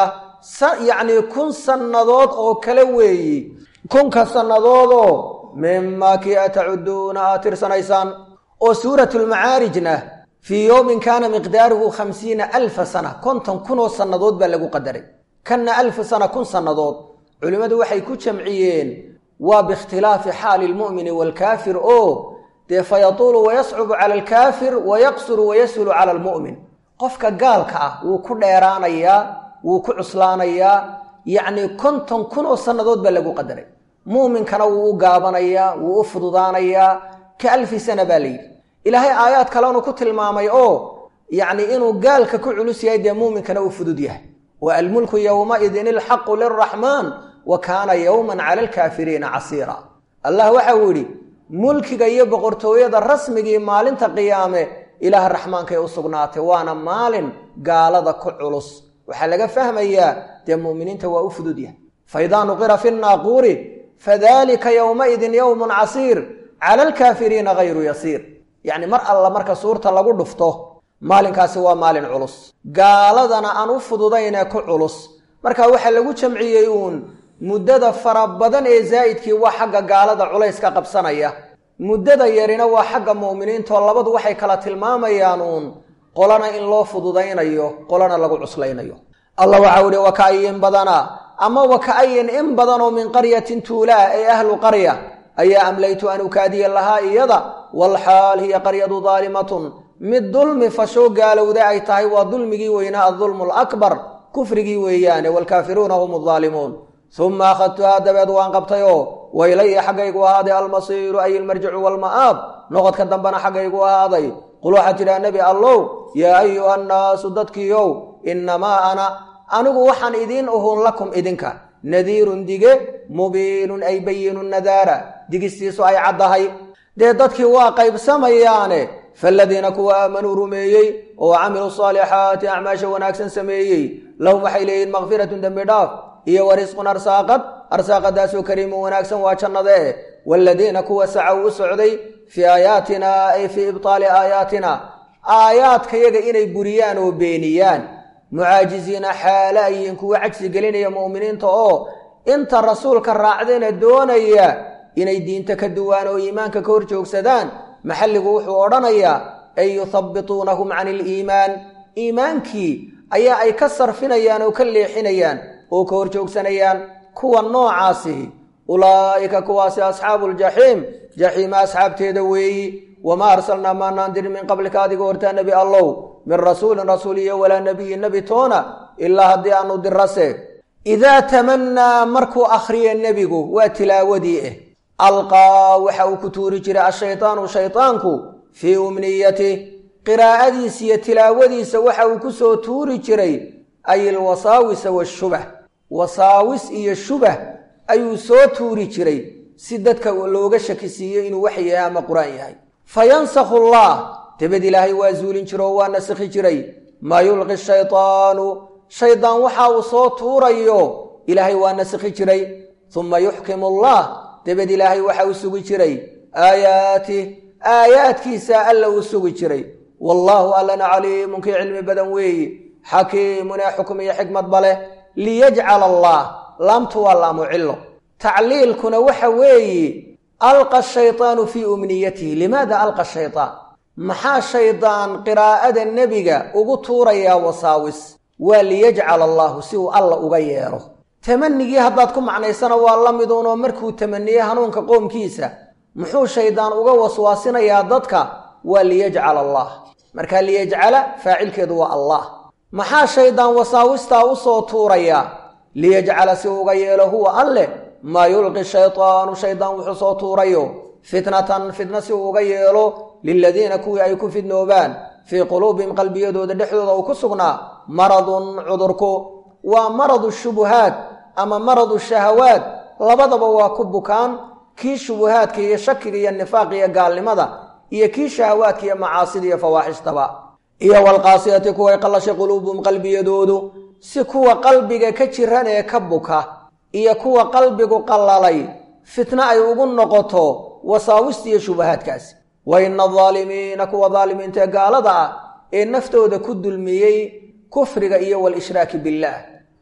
yacnii kun sannadood oo kale weeyi kunka sannadoodoo mimaa kii a tacuduuna aad tirsanaysaan oo suuratulmacaarijna fii yowmin kaana miqdaaruhu khamsiina alfa sana konton kunoo sannadood baa lagu qadaray kanna alfu sana kun sannadood culimmadu waxay ku jamciyeen waa biikhtilaafi xaali lmu'mini waalkaafir oo dee fa yatuulu wayascubu cala alkaafir wayaqsuru wayashulu cala almu'min qofka gaalka ah wuu ku dheeraanayaa wuu ku cuslaanayaa yacnii konton kun oo sannadood baa lagu qadaray muuminkana wuu u gaabanayaa wuu u fududaanayaa ka alfi sana baa layidhi ilaahay aayaad kalenu ku tilmaamay oo yacni inuu gaalka ku culus yahay dee muuminkana uu fudud yahay wa almulku yowmaidin ilxaqu lilraxmaan wa kaana yowman cala alkaafiriina casiira allah waxa uu yidhi mulkiga iyo boqortooyada rasmigii maalinta qiyaame ilaah raxmaankay u sugnaatay waana maalin gaalada ku culus waxaa laga fahmayaa dee mu'miniinta waa u fudud yahay faidaa nuqira fi nnaaquuri fadalika yowmaidin yowmun casiir cala alkaafiriina hayru yasiir yacni mar alla marka suurta lagu dhufto maalinkaasi waa maalin culus gaaladana aan u fududaynee ku culus marka waxaa lagu jamciyey uun muddada fara badan ee zaa'idkii waa xagga gaalada culayska qabsanaya muddada yarina waa xagga mu'miniintaoo labadu waxay kala tilmaamayaan uun qolana in loo fududaynayo qolana lagu cuslaynayo allah waxau ihi waka'ayin badana ama waka'ayin in badanoo min qaryatin tuulaa ee ahlu qarya ayaa amlaytu an ukaadiya lahaa iyada walxaal hiya qaryadu daalimatun mid dulmi fashoo gaalowda ay tahay waa dulmigii weynaa adulmu alakbar kufrigii weeyaane waalkaafiruuna hum aldaalimuun uma akhadtuhaa dabeed waan qabtay oo waylaya xaggaygu ahaaday almasiiru ay ilmarjicu waalma'aab noqodka dambena xaggaygu ahaaday qul waxaad tidhaha nebi allow yaa ayuha annaasu dadkiiow innamaa ana anigu waxaan idiin uhun lakum idinka nadiirun dige mubiinun ay bayinu nadaara digistiisu ay caddahay dee dadkii waa qaybsamayaane faaladiina kuwa aamanuu rumeeyey oo camiluu saalixaati acmaasha wanaagsan sameeyey lahum waxay leeyihin makfiratun dembi dhaaf iyo wa risqun arsaaqad arsaaqadaasoo kariimun wanaagsan waa jannadee waaladiina kuwa sacow u socday fii aayaatina ay fii ibtaali aayaatina aayaadkayaga inay buriyaan oo beeniyaan mucaajiziina xaale ayihiin kuwa cajsi gelinaya mu'miniinta oo inta rasuulka raacdayna doonaya inay diinta ka duwaan oo iimaanka ka hor joogsadaan maxalligu wuxuu odhanayaa ay yuhabbituunahum cani iliimaan iimaankii ayaa ay ka sarfinayaan oo ka leexinayaan oo ka hor joogsanayaan kuwa noocaasi ulaa'ika kuwaasi asxaabu ljaxiim jaxiima asxaabteeda weeyi wamaa arsalnaa maanaan dirin min qablika adiga hortaa nebi allow min rasuulin rasuul iyo walaa nebiyin nebi toona ilaa haddii aanu dirase idaa tamannaa markuu akhriye nebigu waa tilaawadii ah alqaa waxa uu ku tuuri jiray ashaytaanu shaytaanku fii umniyatih qiraa'adiisa iyo tilaawadiisa waxa uu ku soo tuuri jiray ay ilwasaawisa washubah wasaawis iyo shubah ayuu soo tuuri jiray si dadka looga shakisiiyo inuu wax yahay ama qur-aan yahay fa yansakhu allah dabed ilaahay waa zuulin jiro oo waa nasikhi jiray maa yulqi shaytaanu shaydaan waxa uu soo tuurayo ilaahay waa nasikhi jiray uma yuxkimu allah dabed ilaahay waxa uu sugi jiray aayaatih aayaadkiisa alla uu sugi jiray wallaahu allana caliimun kii cilmi badan weeyi xakiimun ee xukm iyo xikmadba leh liyajcala allah laamtu waa laamu cillo tacliilkuna waxa weeyi alqa shaytaanu fii umniyatihi limaada alqa shaytaan maxaa shaydaan qiraa'ada nebiga ugu tuurayaa wasaawis waa liyajcala allaahu si uu alla uga yeelo tamanigii haddaad ku macnaysana waa la miduunoo markuu tamaniye hanuunka qoomkiisa muxuu shaydaan uga waswaasinayaa dadka waa liyajcala allah markaa liyajcala faacilkeedu waa allah maxaa shaydaan wasaawistaa u soo tuurayaa liyajcala si uga yeelo huwa alleh maa yulqi shaytaanu shaydaan wuxuu soo tuurayo fitnatan fitna si uu uga yeelo liladiina kuwii ay ku fidnoobaan fii quluubihim qalbiyadooda dhexdooda uu ku sugnaa maradun cudurku waa maradu shubuhaat ama maradu shahawaat labadaba waa ku bukaan kii shubuhaadka iyo shakiga iyo nifaaqa iyo gaalnimada iyo kii shahawaadka iyo macaasida iyo fawaaxishtaba iyo walqaasiyati kuway qallashay quluubuhum qalbiyadoodu si kuwa qalbiga ka jiran ee ka buka iyo kuwa qalbigu qallalay fitno ay ugu noqoto wasaawista iyo shubahaadkaasi wa ina adaalimiina kuwa daalimiinta ee gaalada ah ee naftooda ku dulmiyey kufriga iyo walishraaki billaah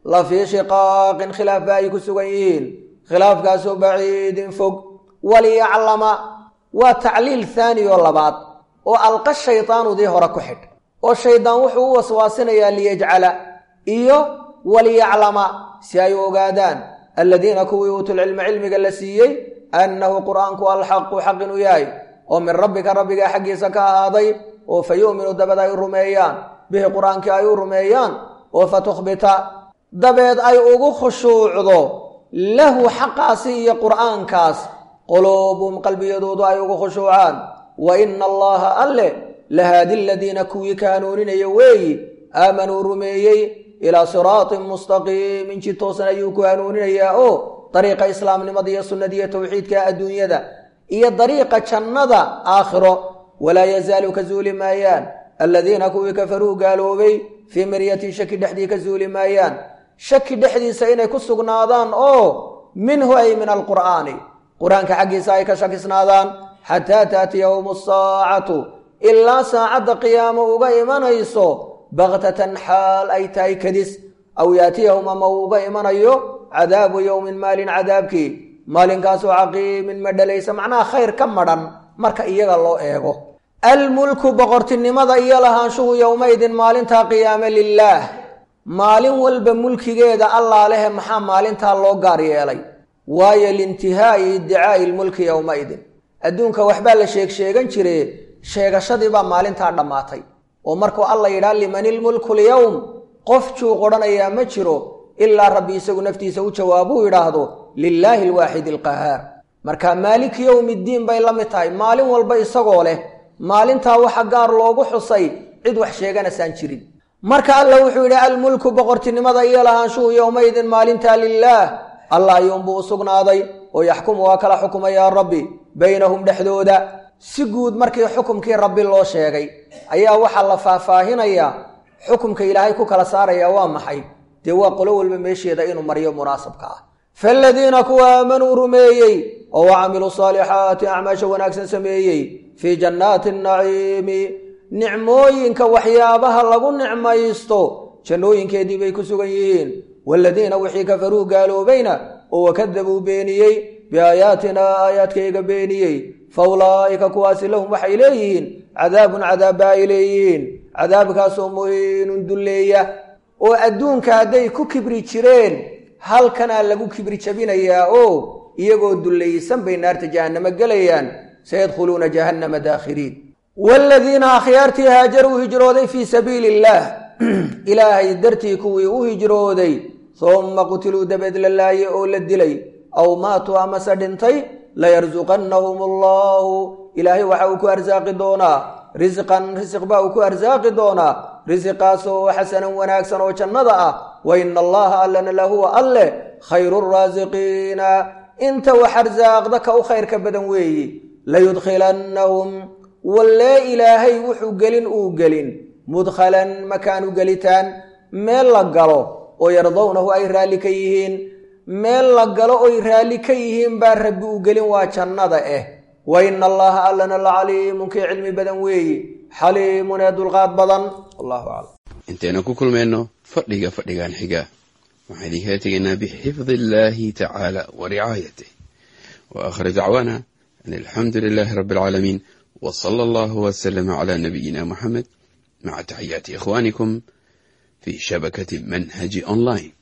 la fii shiqaaqin khilaaf ba ay ku sugan yihiin khilaafkaasoo baciidin fog waliyaclama waa tacliil haani oo labaad oo alqa shaydaanudii hore ku xidh oo shaydaan wuxuu u waswaasinayaa liyajcala iyo waliyaclama si ay ogaadaan aladiina kuwii uutulcilma cilmiga la siiyey annahu qur'aanku alxaqu xaq inuu yahay oo min rabbika rabbiga xaggiisa ka ahaaday oo fa yu'minu dabad ay rumeeyaan bihi qur-aankii ay u rumeeyaan oo fa tukhbita dabeed ay ugu khushuucdo lahu xaqaasi iyo qur'aankaas quluubuhum qalbiyadoodu ay ugu khushuucaan wa ina allaha alle lahaadi aladiina kuwii ka hanuuninaya weeyi aamanuu rumeeyey ilaa siraatin mustaqiimin jid toosan ayuu ku hanuuninayaa oo dariiqa islaamnimada iyo sunnadiiyo towxiidka adduunyada iyo dariiqa jannada aakhiro walaa yazaalu ka zuuli maayaan aladiina kuwii kafaruu gaaloobay fii miryatin shaki dhexdii ka zuuli maayaan shaki dhexdiisa inay ku sugnaadaan oo minhu ay min alqur'aani qur-aanka xaggiisa ay ka shakisnaadaan xataa taatiyahum asaacatu ilaa saacadda qiyaamo uga imanayso baktatan xaal ay tahay kadis aw yaatiyahum ama uu uga imanayo cadaabu yowmin maalin cadaabkii maalinkaasoo caqiimin madhalaysa macnaha khayr ka madhan marka iyaga loo eego almulku boqortinimada iyo lahaanshuhu yowmaydin maalintaa qiyaame lilaah maalin walba mulkigeeda allaa lehe maxaa maalintaa loo gaar yeelay waayo liintihaa'i iddicaa'i lmulki yowmaidin adduunka waxbaa la sheeg sheegan jire sheegashadii baa maalintaa dhammaatay oo markuu alla yidhaha liman ilmulku lyowm qof juuq odhanayaa ma jiro ilaa rabbi isagu naftiisa u jawaabuu yidhaahdo lilaahi alwaaxid alqahaar marka maaliki yowmi ddiin bay la mid tahay maalin walba isagoo leh maalintaa waxa gaar loogu xusay cid wax sheeganaysaan jirin marka alla wuxuu yidhi almulku boqortinimada iyo lahaanshuhu yowmaydin maalintaa lilaah allah ayuunbuu u sugnaaday oo yaxkumu waa kala xukumayaa rabbi baynahum dhexdooda si guud markii xukumkii rabbi loo sheegay ayaa waxaa la faahfaahinayaa xukumka ilaahay ku kala saaraya waa maxay dee waa qolo walba meesheeda inuu mariyo munaasabka ah faaladiina kuwa aamanuu rumeeyey oo wa camiluu saalixaati acmaasha wanaagsan sameeyey fii jannaati naciimi nicmooyinka waxyaabaha lagu nicmaysto jannooyinkeedii bay ku sugan yihiin waaladiina wixii kafaruu gaaloobayna oo wakadabuu beeniyey biaayaatina aayaadkayga beeniyey fa ulaa'ika kuwaasi lahum waxay leeyihiin cadaabun cadaabba ay leeyihiin cadaabkaasoo muhiinun dulleeya oo adduunka hadday ku kibri jireen halkanaa lagu kibri jabinayaa oo iyagoo dullaysan bay naarta jahannamo gelayaan sayadkhuluuna jahannama daakhiriin waaladiina akhyaartii haajaruu hijrooday fii sabiili illaah ilaahay dartii kuwii u hijrooday humma qutiluu dabeed la laaye oo la dilay aw maatuu amase dhintay layarsuqannahum allaahu ilaahay waxa uu ku arsaaqi doonaa risqan risiq baa uu ku arsaaqi doonaa risiqaasoo xasanan wanaagsan oo jannada ah wa ina allaha allana lahuwa alleh khayru raasiqiina inta wax arsaaqda ka u khayrka badan weeyi layudkhilannahum wallee ilaahay wuxuu gelin uu gelin mudkhalan makaanu gelitaan meel la galo oo yardawnahu ay raalli ka yihiin meel la galo oy raalli ka yihiin baa rabbi uu gelin waa jannada eh wa ina allaha allana la caliimun kii cilmi badan weeyi xaliimun ee dulqaad badan wallahu aclam intaynu ku kulmayno fadhiga fadhigan xiga waxaan idinkala tegaynaa bixifdi illaahi tacaala wa ricaayatih wa aakhir dacwaana an alxamdu lilaahi rabbi alcaalamiin w sala allahu waslama cala nabiyina muxamed maca taxiyaati ikhwaanikum fi shabakati manhaji online